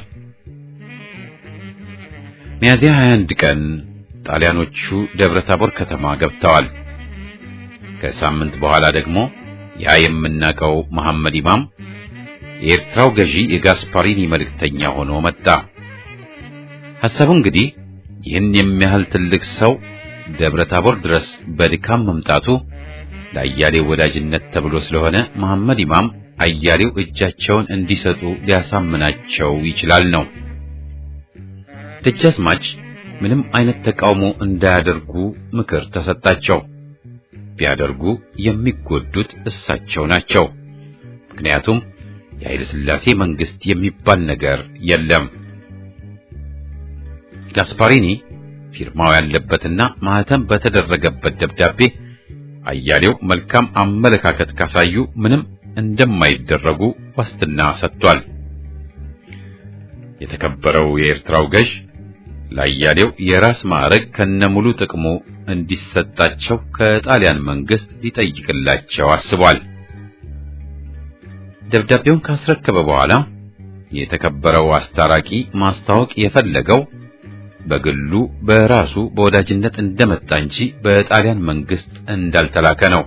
ሚያዚያ 21 ቀን ጣሊያኖቹ ደብረ ታቦር ከተማ ገብተዋል። ከሳምንት በኋላ ደግሞ ያ የምናውቀው መሐመድ ኢማም የኤርትራው ገዢ የጋስፓሪኒ መልእክተኛ ሆኖ መጣ። ሐሳቡ እንግዲህ ይህን የሚያህል ትልቅ ሰው ደብረ ታቦር ድረስ በድካም መምጣቱ ለአያሌው ወዳጅነት ተብሎ ስለሆነ መሐመድ ኢማም አያሌው እጃቸውን እንዲሰጡ ሊያሳምናቸው ይችላል ነው። ደጃዝማች ምንም አይነት ተቃውሞ እንዳያደርጉ ምክር ተሰጣቸው። ቢያደርጉ የሚጎዱት እሳቸው ናቸው። ምክንያቱም የኃይለ ሥላሴ መንግስት የሚባል ነገር የለም። ጋስፓሪኒ ፊርማው ያለበትና ማህተም በተደረገበት ደብዳቤ አያሌው መልካም አመለካከት ካሳዩ ምንም እንደማይደረጉ ዋስትና ሰጥቷል። የተከበረው የኤርትራው ገዥ ለአያሌው የራስ ማዕረግ ከነሙሉ ጥቅሙ እንዲሰጣቸው ከጣሊያን መንግስት ሊጠይቅላቸው አስቧል። ደብዳቤውን ካስረከበ በኋላ የተከበረው አስታራቂ ማስታወቅ የፈለገው በግሉ በራሱ በወዳጅነት እንደመጣ እንጂ በጣሊያን መንግስት እንዳልተላከ ነው።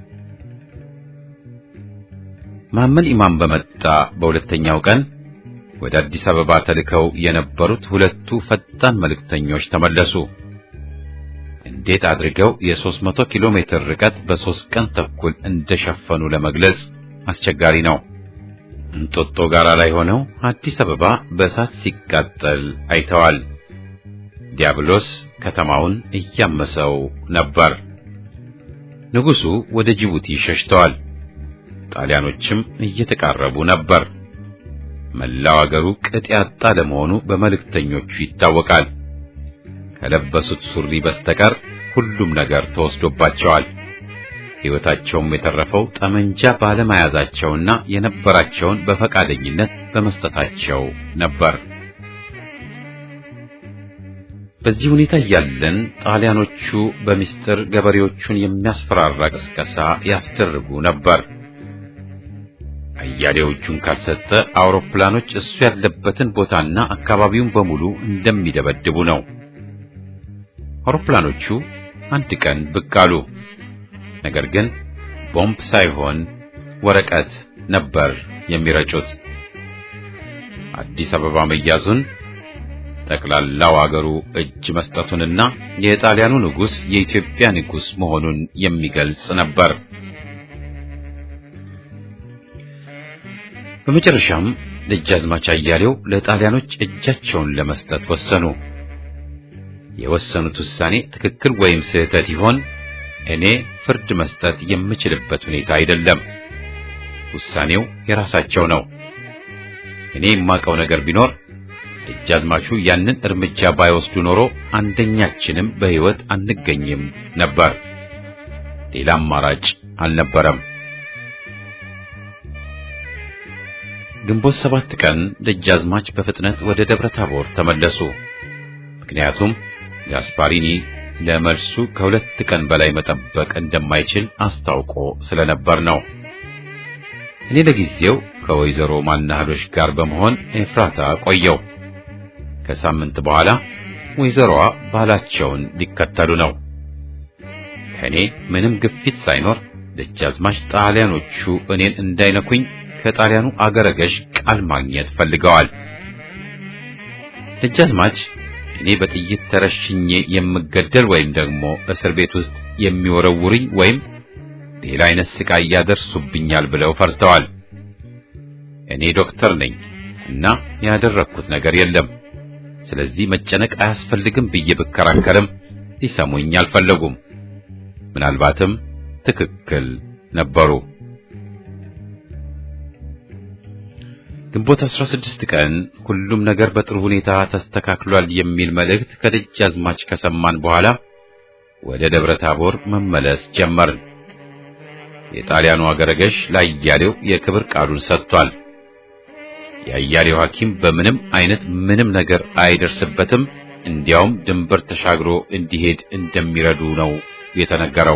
መሐመድ ኢማም በመጣ በሁለተኛው ቀን ወደ አዲስ አበባ ተልከው የነበሩት ሁለቱ ፈጣን መልእክተኞች ተመለሱ። እንዴት አድርገው የሦስት መቶ ኪሎ ሜትር ርቀት በሦስት ቀን ተኩል እንደሸፈኑ ለመግለጽ አስቸጋሪ ነው። እንጦጦ ጋራ ላይ ሆነው አዲስ አበባ በእሳት ሲቃጠል አይተዋል። ዲያብሎስ ከተማውን እያመሰው ነበር። ንጉሡ ወደ ጅቡቲ ሸሽተዋል። ጣሊያኖችም እየተቃረቡ ነበር። መላው አገሩ ቅጥ ያጣ ለመሆኑ በመልእክተኞቹ ይታወቃል። ከለበሱት ሱሪ በስተቀር ሁሉም ነገር ተወስዶባቸዋል። ሕይወታቸውም የተረፈው ጠመንጃ ባለመያዛቸውና የነበራቸውን በፈቃደኝነት በመስጠታቸው ነበር። በዚህ ሁኔታ እያለን ጣሊያኖቹ በሚስጥር ገበሬዎቹን የሚያስፈራራ ቅስቀሳ ያስደርጉ ነበር። አያሌዎቹን ካልሰጠ አውሮፕላኖች እሱ ያለበትን ቦታና አካባቢውን በሙሉ እንደሚደበድቡ ነው። አውሮፕላኖቹ አንድ ቀን ብቅ አሉ። ነገር ግን ቦምብ ሳይሆን ወረቀት ነበር የሚረጩት። አዲስ አበባ መያዙን ጠቅላላው አገሩ እጅ መስጠቱንና የጣሊያኑ ንጉሥ የኢትዮጵያ ንጉሥ መሆኑን የሚገልጽ ነበር። በመጨረሻም ደጃዝማች አያሌው ለጣሊያኖች እጃቸውን ለመስጠት ወሰኑ። የወሰኑት ውሳኔ ትክክል ወይም ስህተት ይሆን እኔ ፍርድ መስጠት የምችልበት ሁኔታ አይደለም። ውሳኔው የራሳቸው ነው። እኔ የማውቀው ነገር ቢኖር ደጃዝማቹ ያንን እርምጃ ባይወስዱ ኖሮ አንደኛችንም በሕይወት አንገኝም ነበር። ሌላ አማራጭ አልነበረም። ግንቦት ሰባት ቀን ደጃዝማች በፍጥነት ወደ ደብረ ታቦር ተመለሱ። ምክንያቱም ጋስፓሪኒ ለመልሱ ከሁለት ቀን በላይ መጠበቅ እንደማይችል አስታውቆ ስለነበር ነው። እኔ ለጊዜው ከወይዘሮ ማናህሎች ጋር በመሆን ኤፍራታ ቆየው። ከሳምንት በኋላ ወይዘሮዋ ባላቸውን ሊከተሉ ነው። ከእኔ ምንም ግፊት ሳይኖር ደጃዝማች ጣሊያኖቹ እኔን እንዳይነኩኝ ከጣሊያኑ አገረ ገዥ ቃል ማግኘት ፈልገዋል። ደጃዝማች እኔ በጥይት ተረሽኜ የምገደል ወይም ደግሞ እስር ቤት ውስጥ የሚወረውሩኝ ወይም ሌላ አይነት ስቃይ ያደርሱብኛል ብለው ፈርተዋል። እኔ ዶክተር ነኝ እና ያደረግኩት ነገር የለም። ስለዚህ መጨነቅ አያስፈልግም ብዬ ብከራከርም ሊሰሙኝ አልፈለጉም። ምናልባትም ትክክል ነበሩ። ግንቦት 16 ቀን ሁሉም ነገር በጥሩ ሁኔታ ተስተካክሏል የሚል መልእክት ከደጃዝማች ከሰማን በኋላ ወደ ደብረ ታቦር መመለስ ጀመርን። የጣሊያኑ አገረ ገዥ ለአያሌው የክብር ቃሉን ሰጥቷል። የአያሌው ሐኪም በምንም አይነት ምንም ነገር አይደርስበትም፣ እንዲያውም ድንበር ተሻግሮ እንዲሄድ እንደሚረዱ ነው የተነገረው።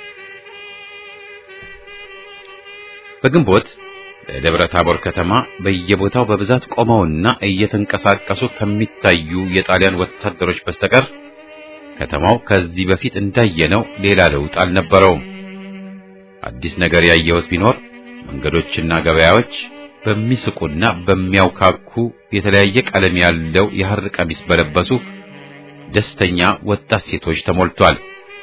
በግንቦት በደብረ ታቦር ከተማ በየቦታው በብዛት ቆመውና እየተንቀሳቀሱ ከሚታዩ የጣሊያን ወታደሮች በስተቀር ከተማው ከዚህ በፊት እንዳየነው ሌላ ለውጥ አልነበረውም። አዲስ ነገር ያየሁት ቢኖር መንገዶችና ገበያዎች በሚስቁና በሚያውካኩ የተለያየ ቀለም ያለው የሐር ቀሚስ በለበሱ ደስተኛ ወጣት ሴቶች ተሞልቷል።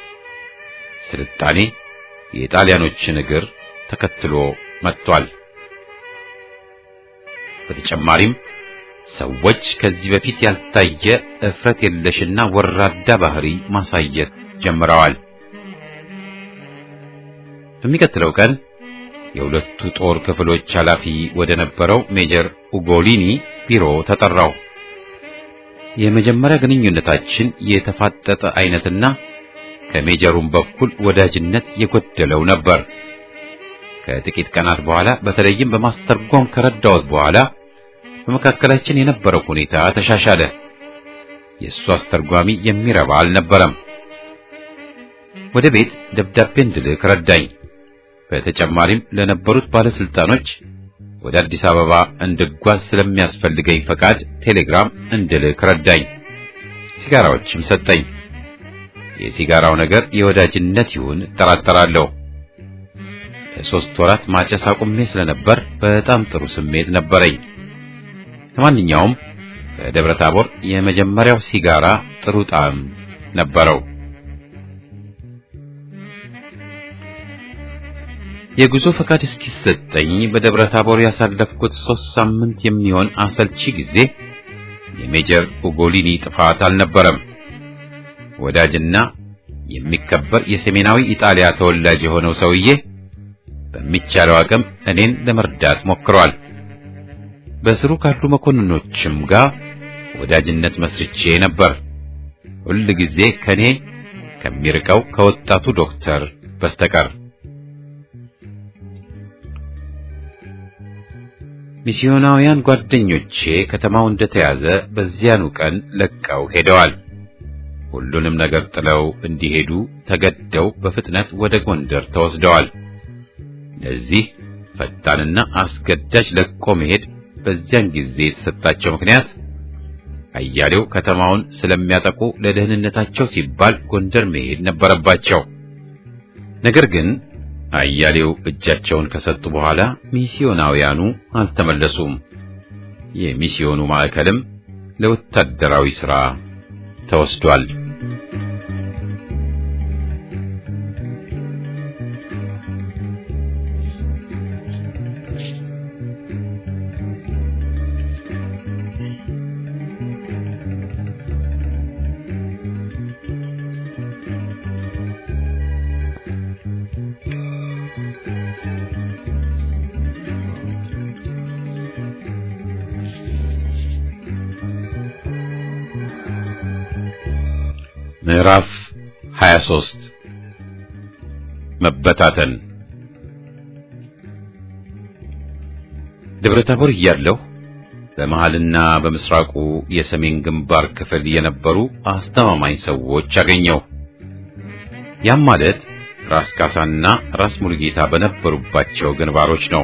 ስልጣኔ የጣሊያኖችን እግር ተከትሎ መጥቷል። በተጨማሪም ሰዎች ከዚህ በፊት ያልታየ እፍረት የለሽና ወራዳ ባህሪ ማሳየት ጀምረዋል። በሚቀጥለው ቀን የሁለቱ ጦር ክፍሎች ኃላፊ ወደ ነበረው ሜጀር ኡጎሊኒ ቢሮ ተጠራው። የመጀመሪያ ግንኙነታችን የተፋጠጠ አይነትና ከሜጀሩም በኩል ወዳጅነት የጎደለው ነበር። ከጥቂት ቀናት በኋላ በተለይም በማስተርጎም ከረዳሁት በኋላ በመካከላችን የነበረው ሁኔታ ተሻሻለ። የእሱ አስተርጓሚ የሚረባ አልነበረም። ወደ ቤት ደብዳቤ እንድልክ ረዳኝ። በተጨማሪም ለነበሩት ባለስልጣኖች ወደ አዲስ አበባ እንድጓዝ ስለሚያስፈልገኝ ፈቃድ ቴሌግራም እንድልክ ረዳኝ። ሲጋራዎችም ሰጠኝ። የሲጋራው ነገር የወዳጅነት ይሁን እጠራጠራለሁ። ለሶስት ወራት ማጨስ አቁሜ ስለነበር በጣም ጥሩ ስሜት ነበረኝ። ለማንኛውም ከደብረ ታቦር የመጀመሪያው ሲጋራ ጥሩ ጣዕም ነበረው። የጉዞ ፈቃድ እስኪሰጠኝ በደብረ ታቦር ያሳለፍኩት ሶስት ሳምንት የሚሆን አሰልቺ ጊዜ የሜጀር ኡጎሊኒ ጥፋት አልነበረም። ወዳጅና የሚከበር የሰሜናዊ ኢጣሊያ ተወላጅ የሆነው ሰውዬ በሚቻለው አቅም እኔን ለመርዳት ሞክሯል። በስሩ ካሉ መኮንኖችም ጋር ወዳጅነት መስርቼ ነበር። ሁል ጊዜ ከኔ ከሚርቀው ከወጣቱ ዶክተር በስተቀር ሚስዮናውያን ጓደኞቼ ከተማው እንደተያዘ በዚያኑ ቀን ለቀው ሄደዋል። ሁሉንም ነገር ጥለው እንዲሄዱ ተገደው በፍጥነት ወደ ጎንደር ተወስደዋል። ለዚህ ፈጣንና አስገዳጅ ለቆ መሄድ በዚያን ጊዜ የተሰጣቸው ምክንያት አያሌው ከተማውን ስለሚያጠቁ ለደህንነታቸው ሲባል ጎንደር መሄድ ነበረባቸው። ነገር ግን አያሌው እጃቸውን ከሰጡ በኋላ ሚስዮናውያኑ አልተመለሱም። የሚስዮኑ ማዕከልም ለወታደራዊ ሥራ ተወስዷል። ምዕራፍ 23 መበታተን ደብረ ታቦር እያለሁ በመሃልና በምስራቁ የሰሜን ግንባር ክፍል የነበሩ አስተማማኝ ሰዎች አገኘሁ። ያም ማለት ራስ ካሳና ራስ ሙሉጌታ በነበሩባቸው ግንባሮች ነው።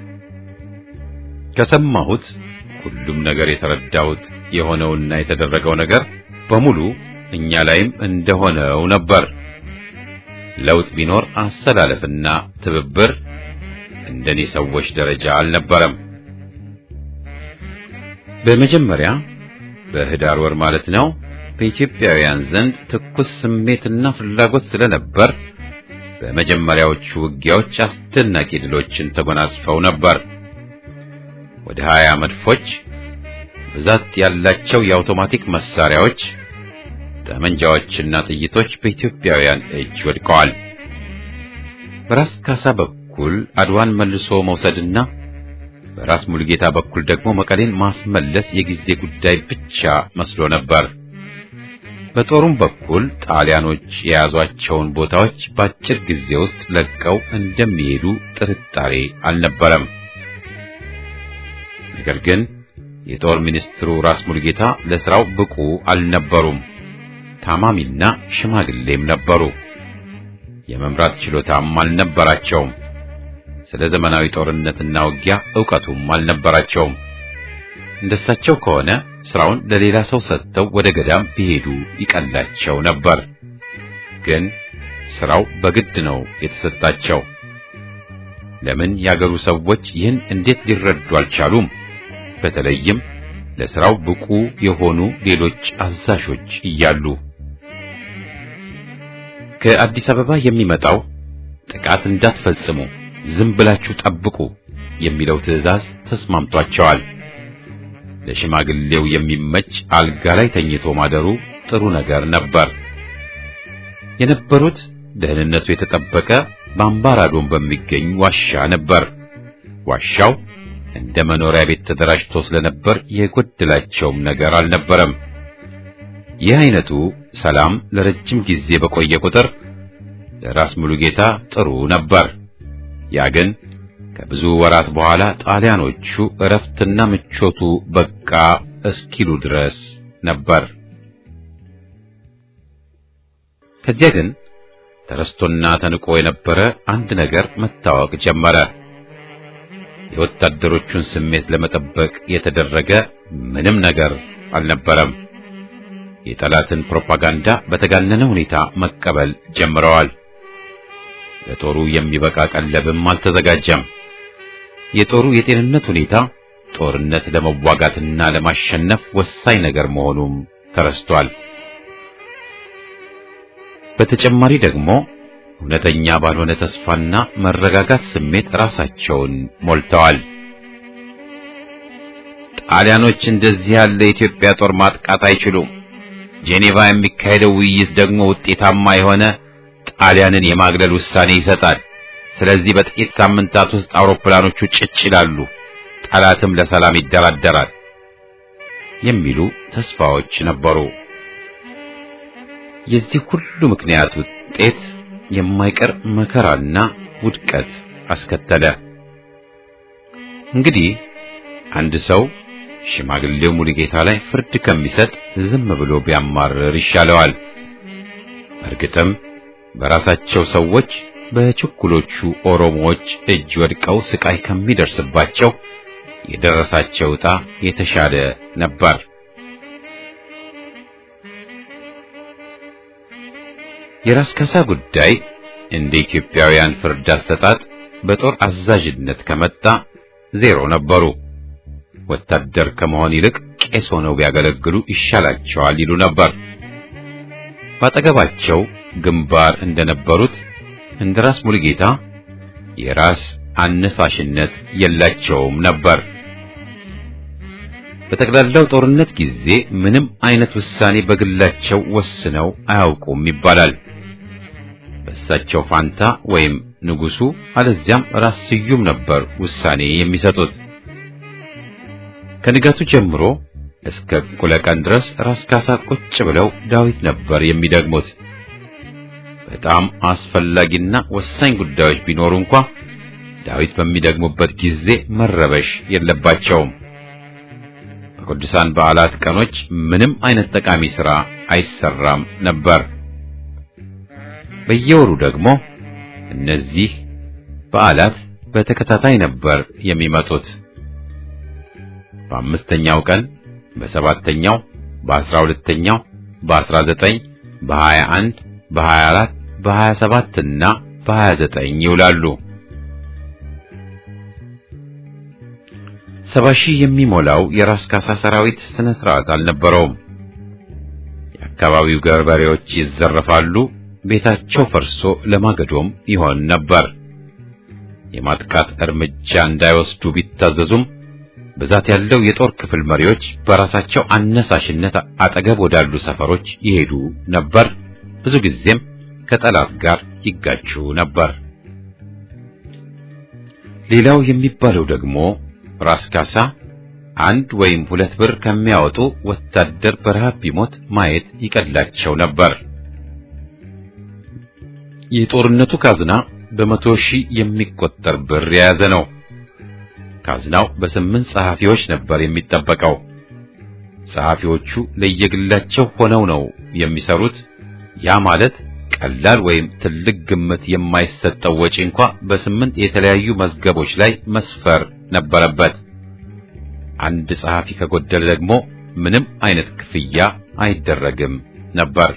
ከሰማሁት ሁሉም ነገር የተረዳሁት የሆነውና የተደረገው ነገር በሙሉ እኛ ላይም እንደሆነው ነበር። ለውጥ ቢኖር አሰላለፍና ትብብር እንደኔ ሰዎች ደረጃ አልነበረም። በመጀመሪያ በህዳር ወር ማለት ነው በኢትዮጵያውያን ዘንድ ትኩስ ስሜትና ፍላጎት ስለነበር በመጀመሪያዎቹ ውጊያዎች አስደናቂ ድሎችን ተጎናጽፈው ነበር። ወደ ሀያ መድፎች፣ ብዛት ያላቸው የአውቶማቲክ መሳሪያዎች ጠመንጃዎችና ጥይቶች በኢትዮጵያውያን እጅ ወድቀዋል። በራስ ካሳ በኩል አድዋን መልሶ መውሰድና በራስ ሙሉጌታ በኩል ደግሞ መቀሌን ማስመለስ የጊዜ ጉዳይ ብቻ መስሎ ነበር። በጦሩም በኩል ጣሊያኖች የያዟቸውን ቦታዎች በአጭር ጊዜ ውስጥ ለቀው እንደሚሄዱ ጥርጣሬ አልነበረም። ነገር ግን የጦር ሚኒስትሩ ራስ ሙሉጌታ ለስራው ብቁ አልነበሩም። ታማሚና ሽማግሌም ነበሩ። የመምራት ችሎታም አልነበራቸውም። ስለ ዘመናዊ ጦርነትና ውጊያ ዕውቀቱም አልነበራቸውም። እንደሳቸው ከሆነ ስራውን ለሌላ ሰው ሰጥተው ወደ ገዳም ቢሄዱ ይቀላቸው ነበር። ግን ስራው በግድ ነው የተሰጣቸው። ለምን ያገሩ ሰዎች ይህን እንዴት ሊረዱ አልቻሉም? በተለይም ለስራው ብቁ የሆኑ ሌሎች አዛዦች እያሉ ከአዲስ አበባ የሚመጣው ጥቃት እንዳትፈጽሙ ዝም ብላችሁ ጠብቁ የሚለው ትዕዛዝ ተስማምቷቸዋል። ለሽማግሌው የሚመች አልጋ ላይ ተኝቶ ማደሩ ጥሩ ነገር ነበር። የነበሩት ደህንነቱ የተጠበቀ በአምባራዶን በሚገኝ ዋሻ ነበር። ዋሻው እንደ መኖሪያ ቤት ተደራጅቶ ስለነበር የጎደላቸውም ነገር አልነበረም። ይህ አይነቱ ሰላም ለረጅም ጊዜ በቆየ ቁጥር ለራስ ሙሉጌታ ጥሩ ነበር። ያ ግን ከብዙ ወራት በኋላ ጣሊያኖቹ እረፍትና ምቾቱ በቃ እስኪሉ ድረስ ነበር። ከዚያ ግን ተረስቶና ተንቆ የነበረ አንድ ነገር መታወቅ ጀመረ። የወታደሮቹን ስሜት ለመጠበቅ የተደረገ ምንም ነገር አልነበረም። የጠላትን ፕሮፓጋንዳ በተጋነነ ሁኔታ መቀበል ጀምረዋል። ለጦሩ የሚበቃ ቀለብም አልተዘጋጀም። የጦሩ የጤንነት ሁኔታ ጦርነት ለመዋጋትና ለማሸነፍ ወሳኝ ነገር መሆኑም ተረስቷል። በተጨማሪ ደግሞ እውነተኛ ባልሆነ ተስፋና መረጋጋት ስሜት ራሳቸውን ሞልተዋል። ጣሊያኖች እንደዚህ ያለ የኢትዮጵያ ጦር ማጥቃት አይችሉም። ጄኔቫ የሚካሄደው ውይይት ደግሞ ውጤታማ የሆነ ጣሊያንን የማግለል ውሳኔ ይሰጣል። ስለዚህ በጥቂት ሳምንታት ውስጥ አውሮፕላኖቹ ጭጭ ይላሉ፣ ጠላትም ለሰላም ይደራደራል የሚሉ ተስፋዎች ነበሩ። የዚህ ሁሉ ምክንያት ውጤት የማይቀር መከራና ውድቀት አስከተለ። እንግዲህ አንድ ሰው ሽማግሌው ሙሉጌታ ላይ ፍርድ ከሚሰጥ ዝም ብሎ ቢያማርር ይሻለዋል። እርግጥም በራሳቸው ሰዎች በችኩሎቹ ኦሮሞዎች እጅ ወድቀው ስቃይ ከሚደርስባቸው የደረሳቸው ዕጣ የተሻለ ነበር። የራስ ካሳ ጉዳይ እንደ ኢትዮጵያውያን ፍርድ አሰጣጥ በጦር አዛዥነት ከመጣ ዜሮ ነበሩ። ወታደር ከመሆን ይልቅ ቄስ ሆነው ቢያገለግሉ ይሻላቸዋል ይሉ ነበር። ባጠገባቸው ግንባር እንደነበሩት እንደ ራስ ሙሉጌታ የራስ አነሳሽነት የላቸውም ነበር። በጠቅላላው ጦርነት ጊዜ ምንም አይነት ውሳኔ በግላቸው ወስነው አያውቁም ይባላል። በእሳቸው ፋንታ ወይም ንጉሱ አለዚያም ራስ ስዩም ነበር ውሳኔ የሚሰጡት። ከንጋቱ ጀምሮ እስከ እኩለ ቀን ድረስ ራስ ካሳ ቁጭ ብለው ዳዊት ነበር የሚደግሙት። በጣም አስፈላጊና ወሳኝ ጉዳዮች ቢኖሩ እንኳ ዳዊት በሚደግሙበት ጊዜ መረበሽ የለባቸውም። በቅዱሳን በዓላት ቀኖች ምንም አይነት ጠቃሚ ሥራ አይሰራም ነበር። በየወሩ ደግሞ እነዚህ በዓላት በተከታታይ ነበር የሚመጡት። በአምስተኛው ቀን፣ በሰባተኛው፣ በአስራ ሁለተኛው፣ በአስራ ዘጠኝ፣ በሀያ አንድ፣ በሀያ አራት፣ በሀያ ሰባት እና በሀያ ዘጠኝ ይውላሉ። ሰባ ሺህ የሚሞላው የራስ ካሳ ሰራዊት ስነ ስርዓት አልነበረውም። የአካባቢው ገበሬዎች ይዘረፋሉ፣ ቤታቸው ፈርሶ ለማገዶም ይሆን ነበር። የማጥቃት እርምጃ እንዳይወስዱ ቢታዘዙም ብዛት ያለው የጦር ክፍል መሪዎች በራሳቸው አነሳሽነት አጠገብ ወዳሉ ሰፈሮች ይሄዱ ነበር። ብዙ ጊዜም ከጠላት ጋር ይጋጩ ነበር። ሌላው የሚባለው ደግሞ ራስ ካሳ አንድ ወይም ሁለት ብር ከሚያወጡ ወታደር በረሃብ ቢሞት ማየት ይቀላቸው ነበር። የጦርነቱ ካዝና በመቶ ሺህ የሚቆጠር ብር የያዘ ነው። ካዝናው በስምንት ጸሐፊዎች ነበር የሚጠበቀው። ጸሐፊዎቹ ለየግላቸው ሆነው ነው የሚሰሩት። ያ ማለት ቀላል ወይም ትልቅ ግምት የማይሰጠው ወጪ እንኳ በስምንት የተለያዩ መዝገቦች ላይ መስፈር ነበረበት። አንድ ጸሐፊ ከጎደለ ደግሞ ምንም አይነት ክፍያ አይደረግም ነበር።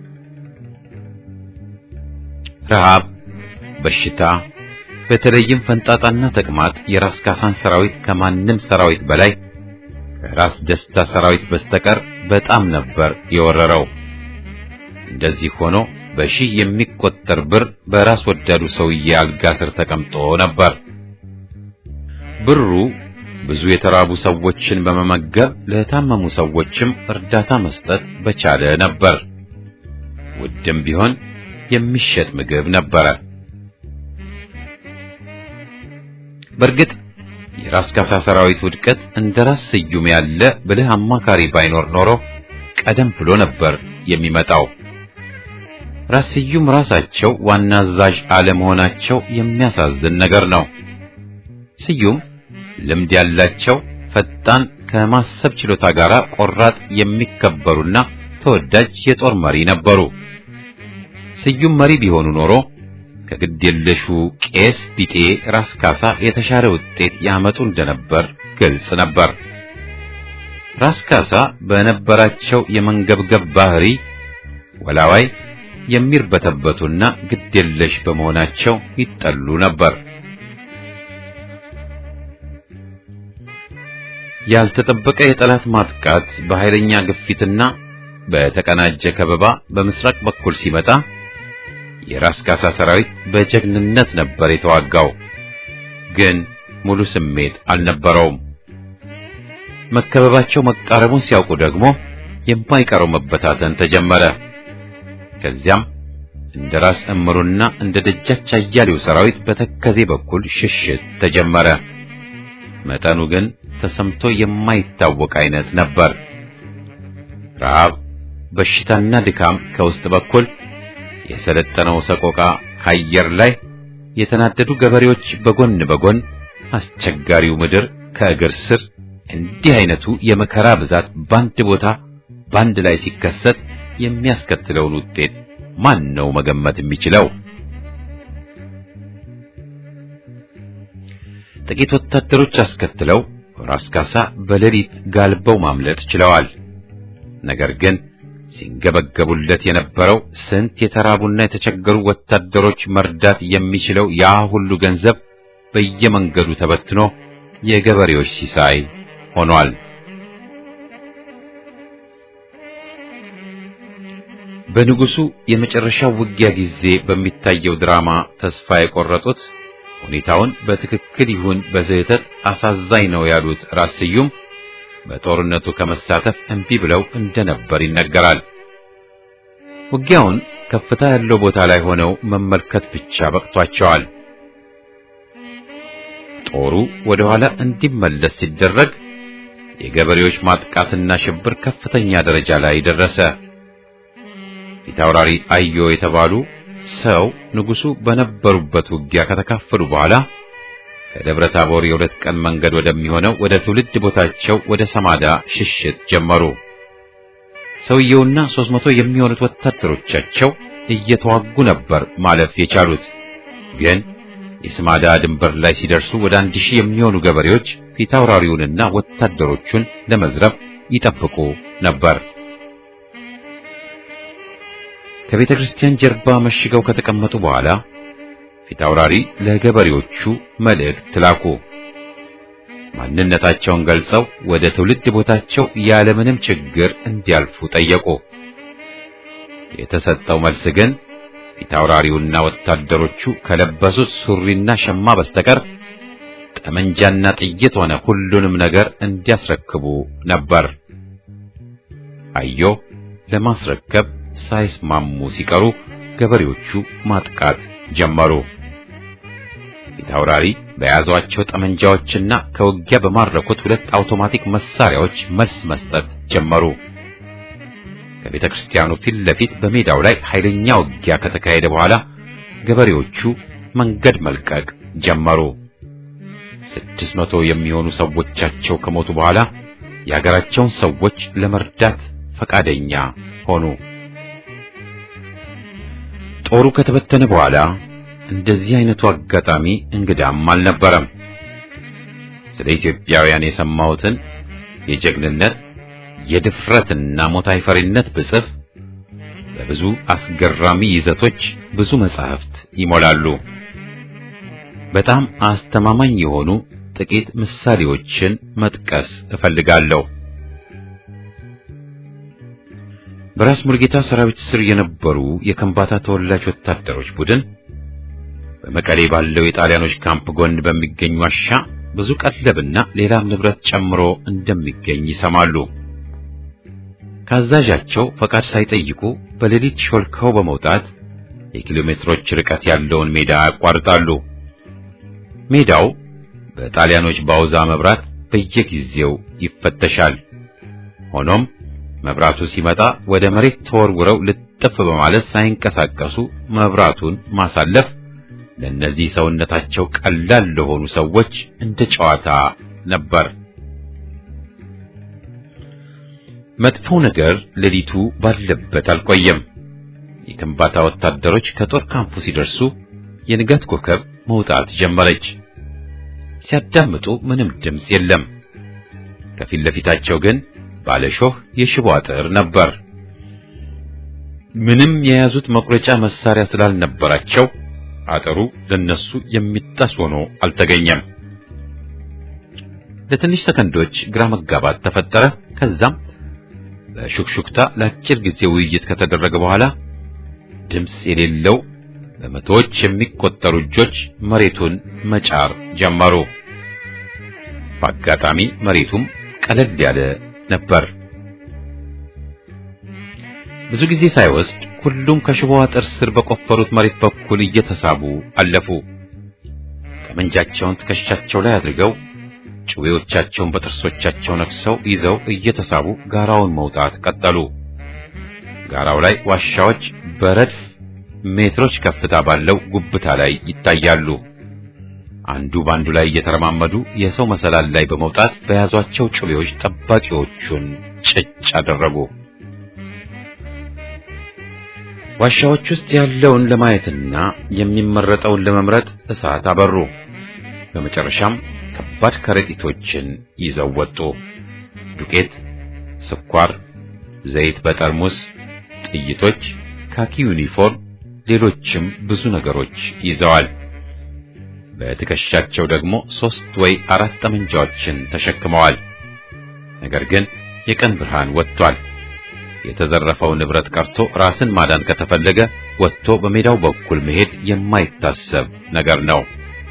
ረሃብ፣ በሽታ፣ በተለይም ፈንጣጣና ተቅማጥ የራስ ካሳን ሰራዊት ከማንም ሰራዊት በላይ ከራስ ደስታ ሰራዊት በስተቀር በጣም ነበር የወረረው። እንደዚህ ሆኖ በሺህ የሚቆጠር ብር በራስ ወዳዱ ሰውዬ አልጋ ስር ተቀምጦ ነበር። ብሩ ብዙ የተራቡ ሰዎችን በመመገብ ለታመሙ ሰዎችም እርዳታ መስጠት በቻለ ነበር። ውድም ቢሆን የሚሸጥ ምግብ ነበረ። በእርግጥ የራስ ካሳ ሰራዊት ውድቀት እንደ ራስ ስዩም ያለ ብልህ አማካሪ ባይኖር ኖሮ ቀደም ብሎ ነበር የሚመጣው። ራስ ስዩም ራሳቸው ዋና አዛዥ አለመሆናቸው የሚያሳዝን ነገር ነው። ስዩም ልምድ ያላቸው ፈጣን፣ ከማሰብ ችሎታ ጋር ቆራጥ፣ የሚከበሩና ተወዳጅ የጦር መሪ ነበሩ። ስዩም መሪ ቢሆኑ ኖሮ ከግድ የለሹ ቄስ ቢጤ ራስ ካሳ የተሻለ ውጤት ያመጡ እንደነበር ግልጽ ነበር። ራስ ካሳ በነበራቸው የመንገብገብ ባህሪ ወላዋይ የሚርበተበቱና ግድ የለሽ በመሆናቸው ይጠሉ ነበር። ያልተጠበቀ የጠላት ማጥቃት በኃይለኛ ግፊትና በተቀናጀ ከበባ በምስራቅ በኩል ሲመጣ የራስ ካሳ ሰራዊት በጀግንነት ነበር የተዋጋው። ግን ሙሉ ስሜት አልነበረውም። መከበባቸው መቃረቡን ሲያውቁ ደግሞ የማይቀረው መበታተን ተጀመረ። ከዚያም እንደ ራስ እምሩና እንደ ደጃች አያሌው ሰራዊት በተከዜ በኩል ሽሽት ተጀመረ። መጠኑ ግን ተሰምቶ የማይታወቅ አይነት ነበር። ረሃብ፣ በሽታና ድካም ከውስጥ በኩል የሰለጠነው ሰቆቃ ከአየር ላይ የተናደዱ ገበሬዎች በጎን በጎን አስቸጋሪው ምድር ከእግር ስር እንዲህ አይነቱ የመከራ ብዛት በአንድ ቦታ በአንድ ላይ ሲከሰት የሚያስከትለውን ውጤት ማን ነው መገመት የሚችለው? ጥቂት ወታደሮች አስከትለው ራስ ካሳ በሌሊት ጋልበው ማምለጥ ችለዋል። ነገር ግን ሲንገበገቡለት የነበረው ስንት የተራቡና የተቸገሩ ወታደሮች መርዳት የሚችለው ያ ሁሉ ገንዘብ በየመንገዱ ተበትኖ የገበሬዎች ሲሳይ ሆኗል። በንጉሱ የመጨረሻው ውጊያ ጊዜ በሚታየው ድራማ ተስፋ የቆረጡት ሁኔታውን በትክክል ይሁን በስህተት አሳዛኝ ነው ያሉት ራስ ስዩም በጦርነቱ ከመሳተፍ እምቢ ብለው እንደነበር ይነገራል። ውጊያውን ከፍታ ያለው ቦታ ላይ ሆነው መመልከት ብቻ በቅቷቸዋል። ጦሩ ወደ ኋላ እንዲመለስ ሲደረግ የገበሬዎች ማጥቃትና ሽብር ከፍተኛ ደረጃ ላይ ደረሰ። ፊታውራሪ አዮ የተባሉ ሰው ንጉሱ በነበሩበት ውጊያ ከተካፈሉ በኋላ ከደብረ ታቦር የሁለት ቀን መንገድ ወደሚሆነው ወደ ትውልድ ቦታቸው ወደ ሰማዳ ሽሽት ጀመሩ። ሰውየውና ሦስት መቶ የሚሆኑት ወታደሮቻቸው እየተዋጉ ነበር ማለፍ የቻሉት። ግን የሰማዳ ድንበር ላይ ሲደርሱ ወደ አንድ ሺህ የሚሆኑ ገበሬዎች ፊታውራሪውንና ወታደሮቹን ለመዝረፍ ይጠብቁ ነበር። ከቤተ ክርስቲያን ጀርባ መሽገው ከተቀመጡ በኋላ ፊታውራሪ ለገበሬዎቹ መልእክት ላኩ። ማንነታቸውን ገልጸው ወደ ትውልድ ቦታቸው ያለምንም ችግር እንዲያልፉ ጠየቁ። የተሰጠው መልስ ግን ፊታውራሪውና ወታደሮቹ ከለበሱት ሱሪና ሸማ በስተቀር ጠመንጃና ጥይት ሆነ ሁሉንም ነገር እንዲያስረክቡ ነበር። አዮ ለማስረከብ ሳይስማሙ ሲቀሩ ገበሬዎቹ ማጥቃት ጀመሩ። ፊታውራሪ በያዟቸው ጠመንጃዎችና ከውጊያ በማረኩት ሁለት አውቶማቲክ መሳሪያዎች መልስ መስጠት ጀመሩ። ከቤተ ክርስቲያኑ ፊት ለፊት በሜዳው ላይ ኃይለኛ ውጊያ ከተካሄደ በኋላ ገበሬዎቹ መንገድ መልቀቅ ጀመሩ። ስድስት መቶ የሚሆኑ ሰዎቻቸው ከሞቱ በኋላ የሀገራቸውን ሰዎች ለመርዳት ፈቃደኛ ሆኑ። ጦሩ ከተበተነ በኋላ እንደዚህ አይነቱ አጋጣሚ እንግዳም አልነበረም። ስለ ኢትዮጵያውያን የሰማሁትን የጀግንነት የድፍረትና ሞት አይፈሪነት ብጽፍ በብዙ አስገራሚ ይዘቶች ብዙ መጻሕፍት ይሞላሉ። በጣም አስተማማኝ የሆኑ ጥቂት ምሳሌዎችን መጥቀስ እፈልጋለሁ። በራስ ሙልጌታ ሰራዊት ስር የነበሩ የከምባታ ተወላጅ ወታደሮች ቡድን በመቀሌ ባለው የጣሊያኖች ካምፕ ጎን በሚገኝ ዋሻ ብዙ ቀለብና ሌላም ንብረት ጨምሮ እንደሚገኝ ይሰማሉ። ካዛዣቸው ፈቃድ ሳይጠይቁ በሌሊት ሾልከው በመውጣት የኪሎ ሜትሮች ርቀት ያለውን ሜዳ ያቋርጣሉ። ሜዳው በጣሊያኖች ባውዛ መብራት በየጊዜው ይፈተሻል። ሆኖም መብራቱ ሲመጣ ወደ መሬት ተወርውረው ልጥፍ በማለት ሳይንቀሳቀሱ መብራቱን ማሳለፍ ለእነዚህ ሰውነታቸው ቀላል ለሆኑ ሰዎች እንደ ጨዋታ ነበር። መጥፎው ነገር ሌሊቱ ባለበት አልቆየም። የከምባታ ወታደሮች ከጦር ካምፑ ሲደርሱ የንጋት ኮከብ መውጣት ጀመረች። ሲያዳምጡ ምንም ድምፅ የለም። ከፊት ለፊታቸው ግን ባለሾህ የሽቦ አጥር ነበር። ምንም የያዙት መቁረጫ መሳሪያ ስላልነበራቸው አጥሩ ለነሱ የሚጣስ ሆኖ አልተገኘም። ለትንሽ ሰከንዶች ግራ መጋባት ተፈጠረ። ከዛም በሹክሹክታ ለአጭር ጊዜ ውይይት ከተደረገ በኋላ ድምፅ የሌለው በመቶዎች የሚቆጠሩ እጆች መሬቱን መጫር ጀመሩ። በአጋጣሚ መሬቱም ቀለል ያለ ነበር። ብዙ ጊዜ ሳይወስድ ሁሉም ከሽቦ አጥር ስር በቆፈሩት መሬት በኩል እየተሳቡ አለፉ። ጠመንጃቸውን ትከሻቸው ላይ አድርገው ጭዌዎቻቸውን በጥርሶቻቸው ነክሰው ይዘው እየተሳቡ ጋራውን መውጣት ቀጠሉ። ጋራው ላይ ዋሻዎች በረድፍ ሜትሮች ከፍታ ባለው ጉብታ ላይ ይታያሉ። አንዱ ባንዱ ላይ እየተረማመዱ የሰው መሰላል ላይ በመውጣት በያዟቸው ጩቤዎች ጠባቂዎቹን ጭጭ አደረጉ። ዋሻዎች ውስጥ ያለውን ለማየትና የሚመረጠውን ለመምረጥ እሳት አበሩ። በመጨረሻም ከባድ ከረጢቶችን ይዘው ወጡ። ዱቄት፣ ስኳር፣ ዘይት በጠርሙስ፣ ጥይቶች፣ ካኪ ዩኒፎርም፣ ሌሎችም ብዙ ነገሮች ይዘዋል። በትከሻቸው ደግሞ ሦስት ወይ አራት ጠመንጃዎችን ተሸክመዋል። ነገር ግን የቀን ብርሃን ወጥቷል። የተዘረፈው ንብረት ቀርቶ ራስን ማዳን ከተፈለገ ወጥቶ በሜዳው በኩል መሄድ የማይታሰብ ነገር ነው።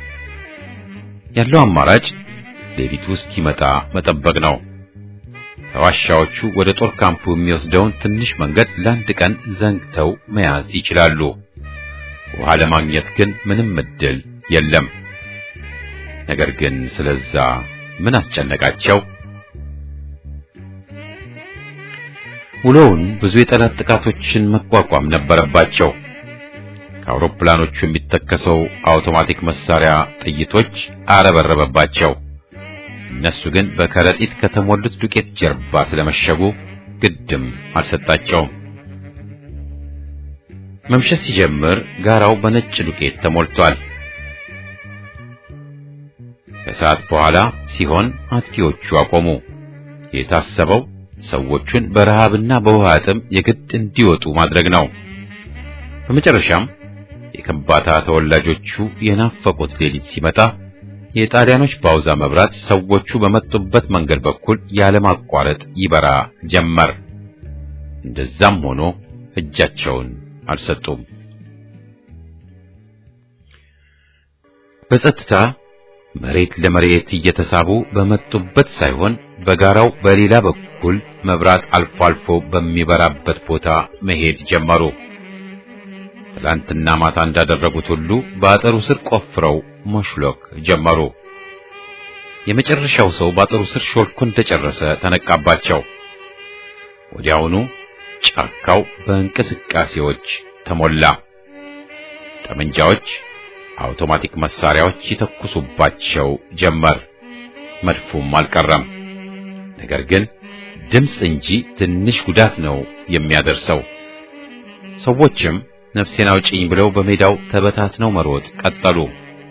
ያለው አማራጭ ሌሊቱ እስኪመጣ መጠበቅ ነው። ከዋሻዎቹ ወደ ጦር ካምፑ የሚወስደውን ትንሽ መንገድ ለአንድ ቀን ዘንግተው መያዝ ይችላሉ። ውሃ ለማግኘት ግን ምንም እድል የለም። ነገር ግን ስለዛ ምን አስጨነቃቸው? ውሎውን ብዙ የጠላት ጥቃቶችን መቋቋም ነበረባቸው። ከአውሮፕላኖቹ የሚተከሰው አውቶማቲክ መሳሪያ ጥይቶች አረበረበባቸው። እነሱ ግን በከረጢት ከተሞሉት ዱቄት ጀርባ ስለመሸጉ ግድም አልሰጣቸውም። መምሸት ሲጀምር ጋራው በነጭ ዱቄት ተሞልቷል። ከሰዓት በኋላ ሲሆን አጥቂዎቹ አቆሙ። የታሰበው ሰዎቹን በረሃብና በውሃ ጥም የግድ እንዲወጡ ማድረግ ነው። በመጨረሻም የከምባታ ተወላጆቹ የናፈቁት ሌሊት ሲመጣ የጣሊያኖች ባውዛ መብራት ሰዎቹ በመጡበት መንገድ በኩል ያለማቋረጥ ይበራ ጀመር። እንደዛም ሆኖ እጃቸውን አልሰጡም። በጸጥታ መሬት ለመሬት እየተሳቡ በመጡበት ሳይሆን በጋራው በሌላ በኩል መብራት አልፎ አልፎ በሚበራበት ቦታ መሄድ ጀመሩ። ትላንትና ማታ እንዳደረጉት ሁሉ በአጥሩ ስር ቆፍረው መሽሎክ ጀመሩ። የመጨረሻው ሰው በአጥሩ ስር ሾልኮ እንደጨረሰ ተነቃባቸው። ወዲያውኑ ጫካው በእንቅስቃሴዎች ተሞላ። ጠመንጃዎች፣ አውቶማቲክ መሳሪያዎች ይተኩሱባቸው ጀመር። መድፉም አልቀረም። ነገር ግን ድምፅ እንጂ ትንሽ ጉዳት ነው የሚያደርሰው። ሰዎችም ነፍሴን አውጪኝ ብለው በሜዳው ተበታትነው መሮጥ ቀጠሉ።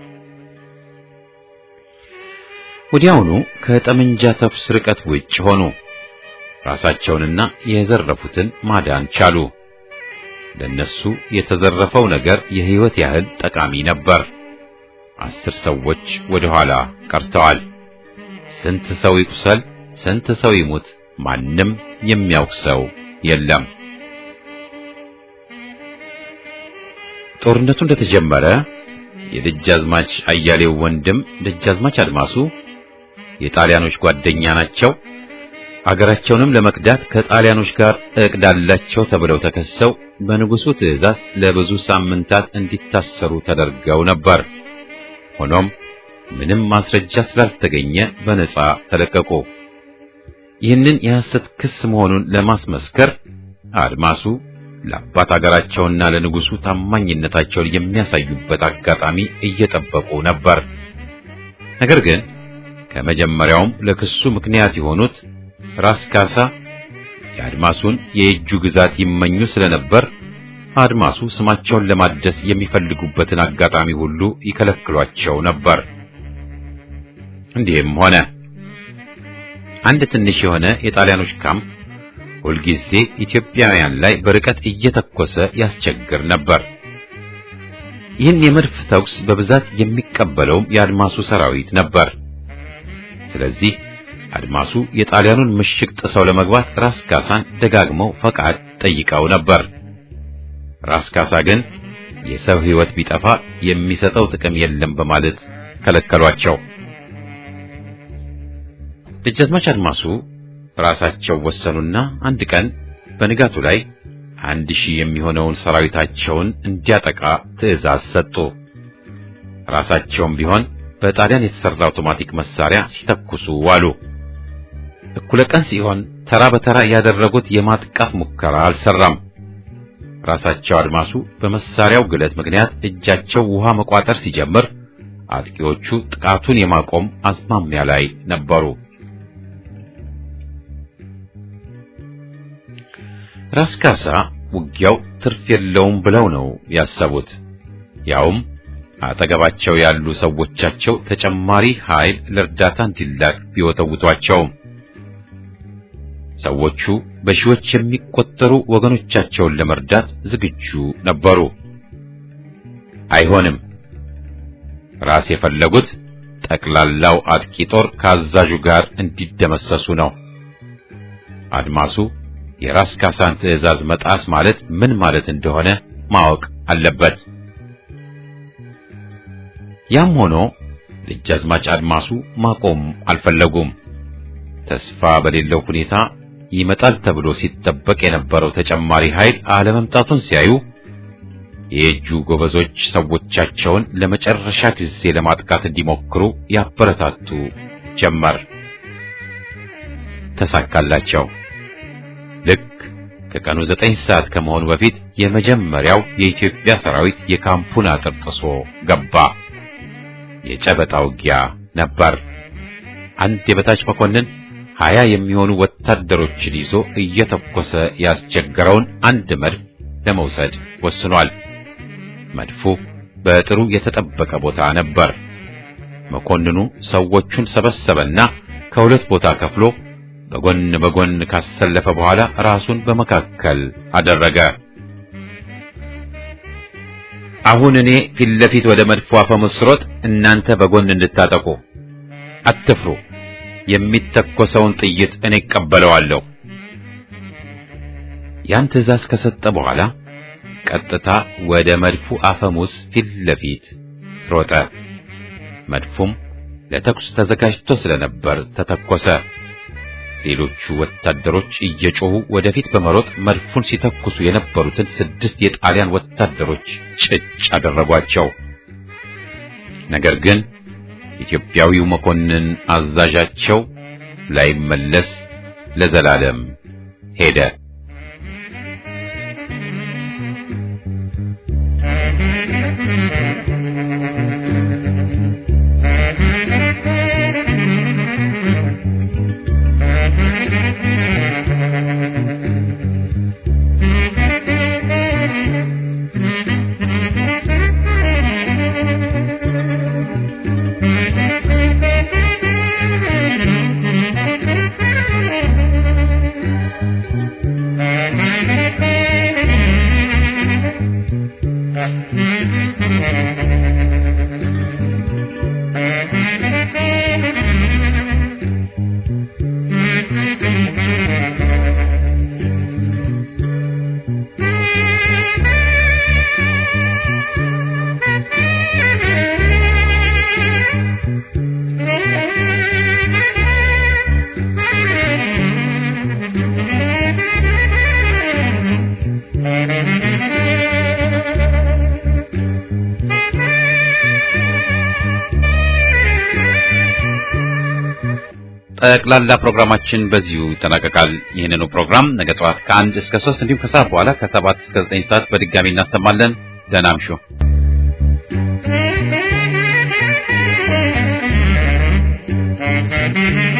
ወዲያውኑ ከጠመንጃ ተኩስ ርቀት ውጭ ሆኑ። ራሳቸውንና የዘረፉትን ማዳን ቻሉ። ለነሱ የተዘረፈው ነገር የሕይወት ያህል ጠቃሚ ነበር። አስር ሰዎች ወደ ኋላ ቀርተዋል። ስንት ሰው ይቁሰል፣ ስንት ሰው ይሙት፣ ማንም የሚያውቅ ሰው የለም። ጦርነቱ እንደተጀመረ የደጃዝማች አያሌው ወንድም ደጃዝማች አድማሱ የጣሊያኖች ጓደኛ ናቸው፣ አገራቸውንም ለመክዳት ከጣሊያኖች ጋር እቅድ አላቸው ተብለው ተከሰው በንጉሱ ትዕዛዝ ለብዙ ሳምንታት እንዲታሰሩ ተደርገው ነበር። ሆኖም ምንም ማስረጃ ስላልተገኘ በነጻ ተለቀቁ። ይህንን የሐሰት ክስ መሆኑን ለማስመስከር አድማሱ ለአባት አገራቸውና ለንጉሱ ታማኝነታቸውን የሚያሳዩበት አጋጣሚ እየጠበቁ ነበር። ነገር ግን ከመጀመሪያውም ለክሱ ምክንያት የሆኑት ራስ ካሳ የአድማሱን የእጁ ግዛት ይመኙ ስለነበር አድማሱ ስማቸውን ለማደስ የሚፈልጉበትን አጋጣሚ ሁሉ ይከለክሏቸው ነበር። እንዲህም ሆነ። አንድ ትንሽ የሆነ የጣሊያኖች ካምፕ ሁልጊዜ ኢትዮጵያውያን ላይ በርቀት እየተኮሰ ያስቸግር ነበር። ይህን የመድፍ ተኩስ በብዛት የሚቀበለውም የአድማሱ ሰራዊት ነበር። ስለዚህ አድማሱ የጣሊያኑን ምሽግ ጥሰው ለመግባት ራስ ካሳን ደጋግመው ፈቃድ ጠይቀው ነበር። ራስ ካሳ ግን የሰው ሕይወት ቢጠፋ የሚሰጠው ጥቅም የለም በማለት ከለከሏቸው። ደጃዝማች አድማሱ ራሳቸው ወሰኑና አንድ ቀን በንጋቱ ላይ አንድ ሺህ የሚሆነውን ሰራዊታቸውን እንዲያጠቃ ትዕዛዝ ሰጡ። ራሳቸውም ቢሆን በጣሊያን የተሰራ አውቶማቲክ መሳሪያ ሲተኩሱ ዋሉ። እኩለ ቀን ሲሆን ተራ በተራ ያደረጉት የማጥቃት ሙከራ አልሰራም። ራሳቸው አድማሱ በመሳሪያው ግለት ምክንያት እጃቸው ውሃ መቋጠር ሲጀምር አጥቂዎቹ ጥቃቱን የማቆም አዝማሚያ ላይ ነበሩ። ራስ ካሳ ውጊያው ትርፍ የለውም ብለው ነው ያሰቡት። ያውም አጠገባቸው ያሉ ሰዎቻቸው ተጨማሪ ኃይል ለእርዳታ እንዲላክ ቢወተውቷቸውም ሰዎቹ በሺዎች የሚቆጠሩ ወገኖቻቸውን ለመርዳት ዝግጁ ነበሩ። አይሆንም። ራስ የፈለጉት ጠቅላላው አጥቂ ጦር ከአዛዡ ጋር እንዲደመሰሱ ነው። አድማሱ የራስ ካሳን ትዕዛዝ መጣስ ማለት ምን ማለት እንደሆነ ማወቅ አለበት። ያም ሆኖ ደጃዝማች አድማሱ ማቆም አልፈለጉም። ተስፋ በሌለው ሁኔታ ይመጣል ተብሎ ሲጠበቅ የነበረው ተጨማሪ ኃይል አለመምጣቱን ሲያዩ የእጁ ጎበዞች ሰዎቻቸውን ለመጨረሻ ጊዜ ለማጥቃት እንዲሞክሩ ያበረታቱ ጀመር። ተሳካላቸው። ልክ ከቀኑ ዘጠኝ ሰዓት ከመሆኑ በፊት የመጀመሪያው የኢትዮጵያ ሰራዊት የካምፑን አጥር ጥሶ ገባ። የጨበጣ ውጊያ ነበር። አንድ የበታች መኮንን ሀያ የሚሆኑ ወታደሮችን ይዞ እየተኮሰ ያስቸገረውን አንድ መድፍ ለመውሰድ ወስኗል። መድፉ በጥሩ የተጠበቀ ቦታ ነበር። መኮንኑ ሰዎቹን ሰበሰበና ከሁለት ቦታ ከፍሎ በጎን በጎን ካሰለፈ በኋላ ራሱን በመካከል አደረገ። አሁን እኔ ፊት ለፊት ወደ መድፉ አፈሙዝ ስሮጥ፣ እናንተ በጎን እንድታጠቁ አትፍሩ። የሚተኮሰውን ጥይት እኔ እቀበለዋለሁ። ያን ትዕዛዝ ከሰጠ በኋላ ቀጥታ ወደ መድፉ አፈሙዝ ፊት ለፊት ሮጠ። መድፉም ለተኩስ ተዘጋጅቶ ስለነበር ተተኮሰ። ሌሎቹ ወታደሮች እየጮሁ ወደፊት በመሮጥ መድፉን ሲተኩሱ የነበሩትን ስድስት የጣሊያን ወታደሮች ጭጭ አደረጓቸው። ነገር ግን ኢትዮጵያዊው መኮንን አዛዣቸው ላይመለስ ለዘላለም ሄደ። ጠቅላላ ፕሮግራማችን በዚሁ ይጠናቀቃል። ይህንኑ ፕሮግራም ነገ ጠዋት ከአንድ እስከ ሶስት እንዲሁም ከሰዓት በኋላ ከሰባት እስከ ዘጠኝ ሰዓት በድጋሚ እናሰማለን። ደህና እምሹ። Thank you.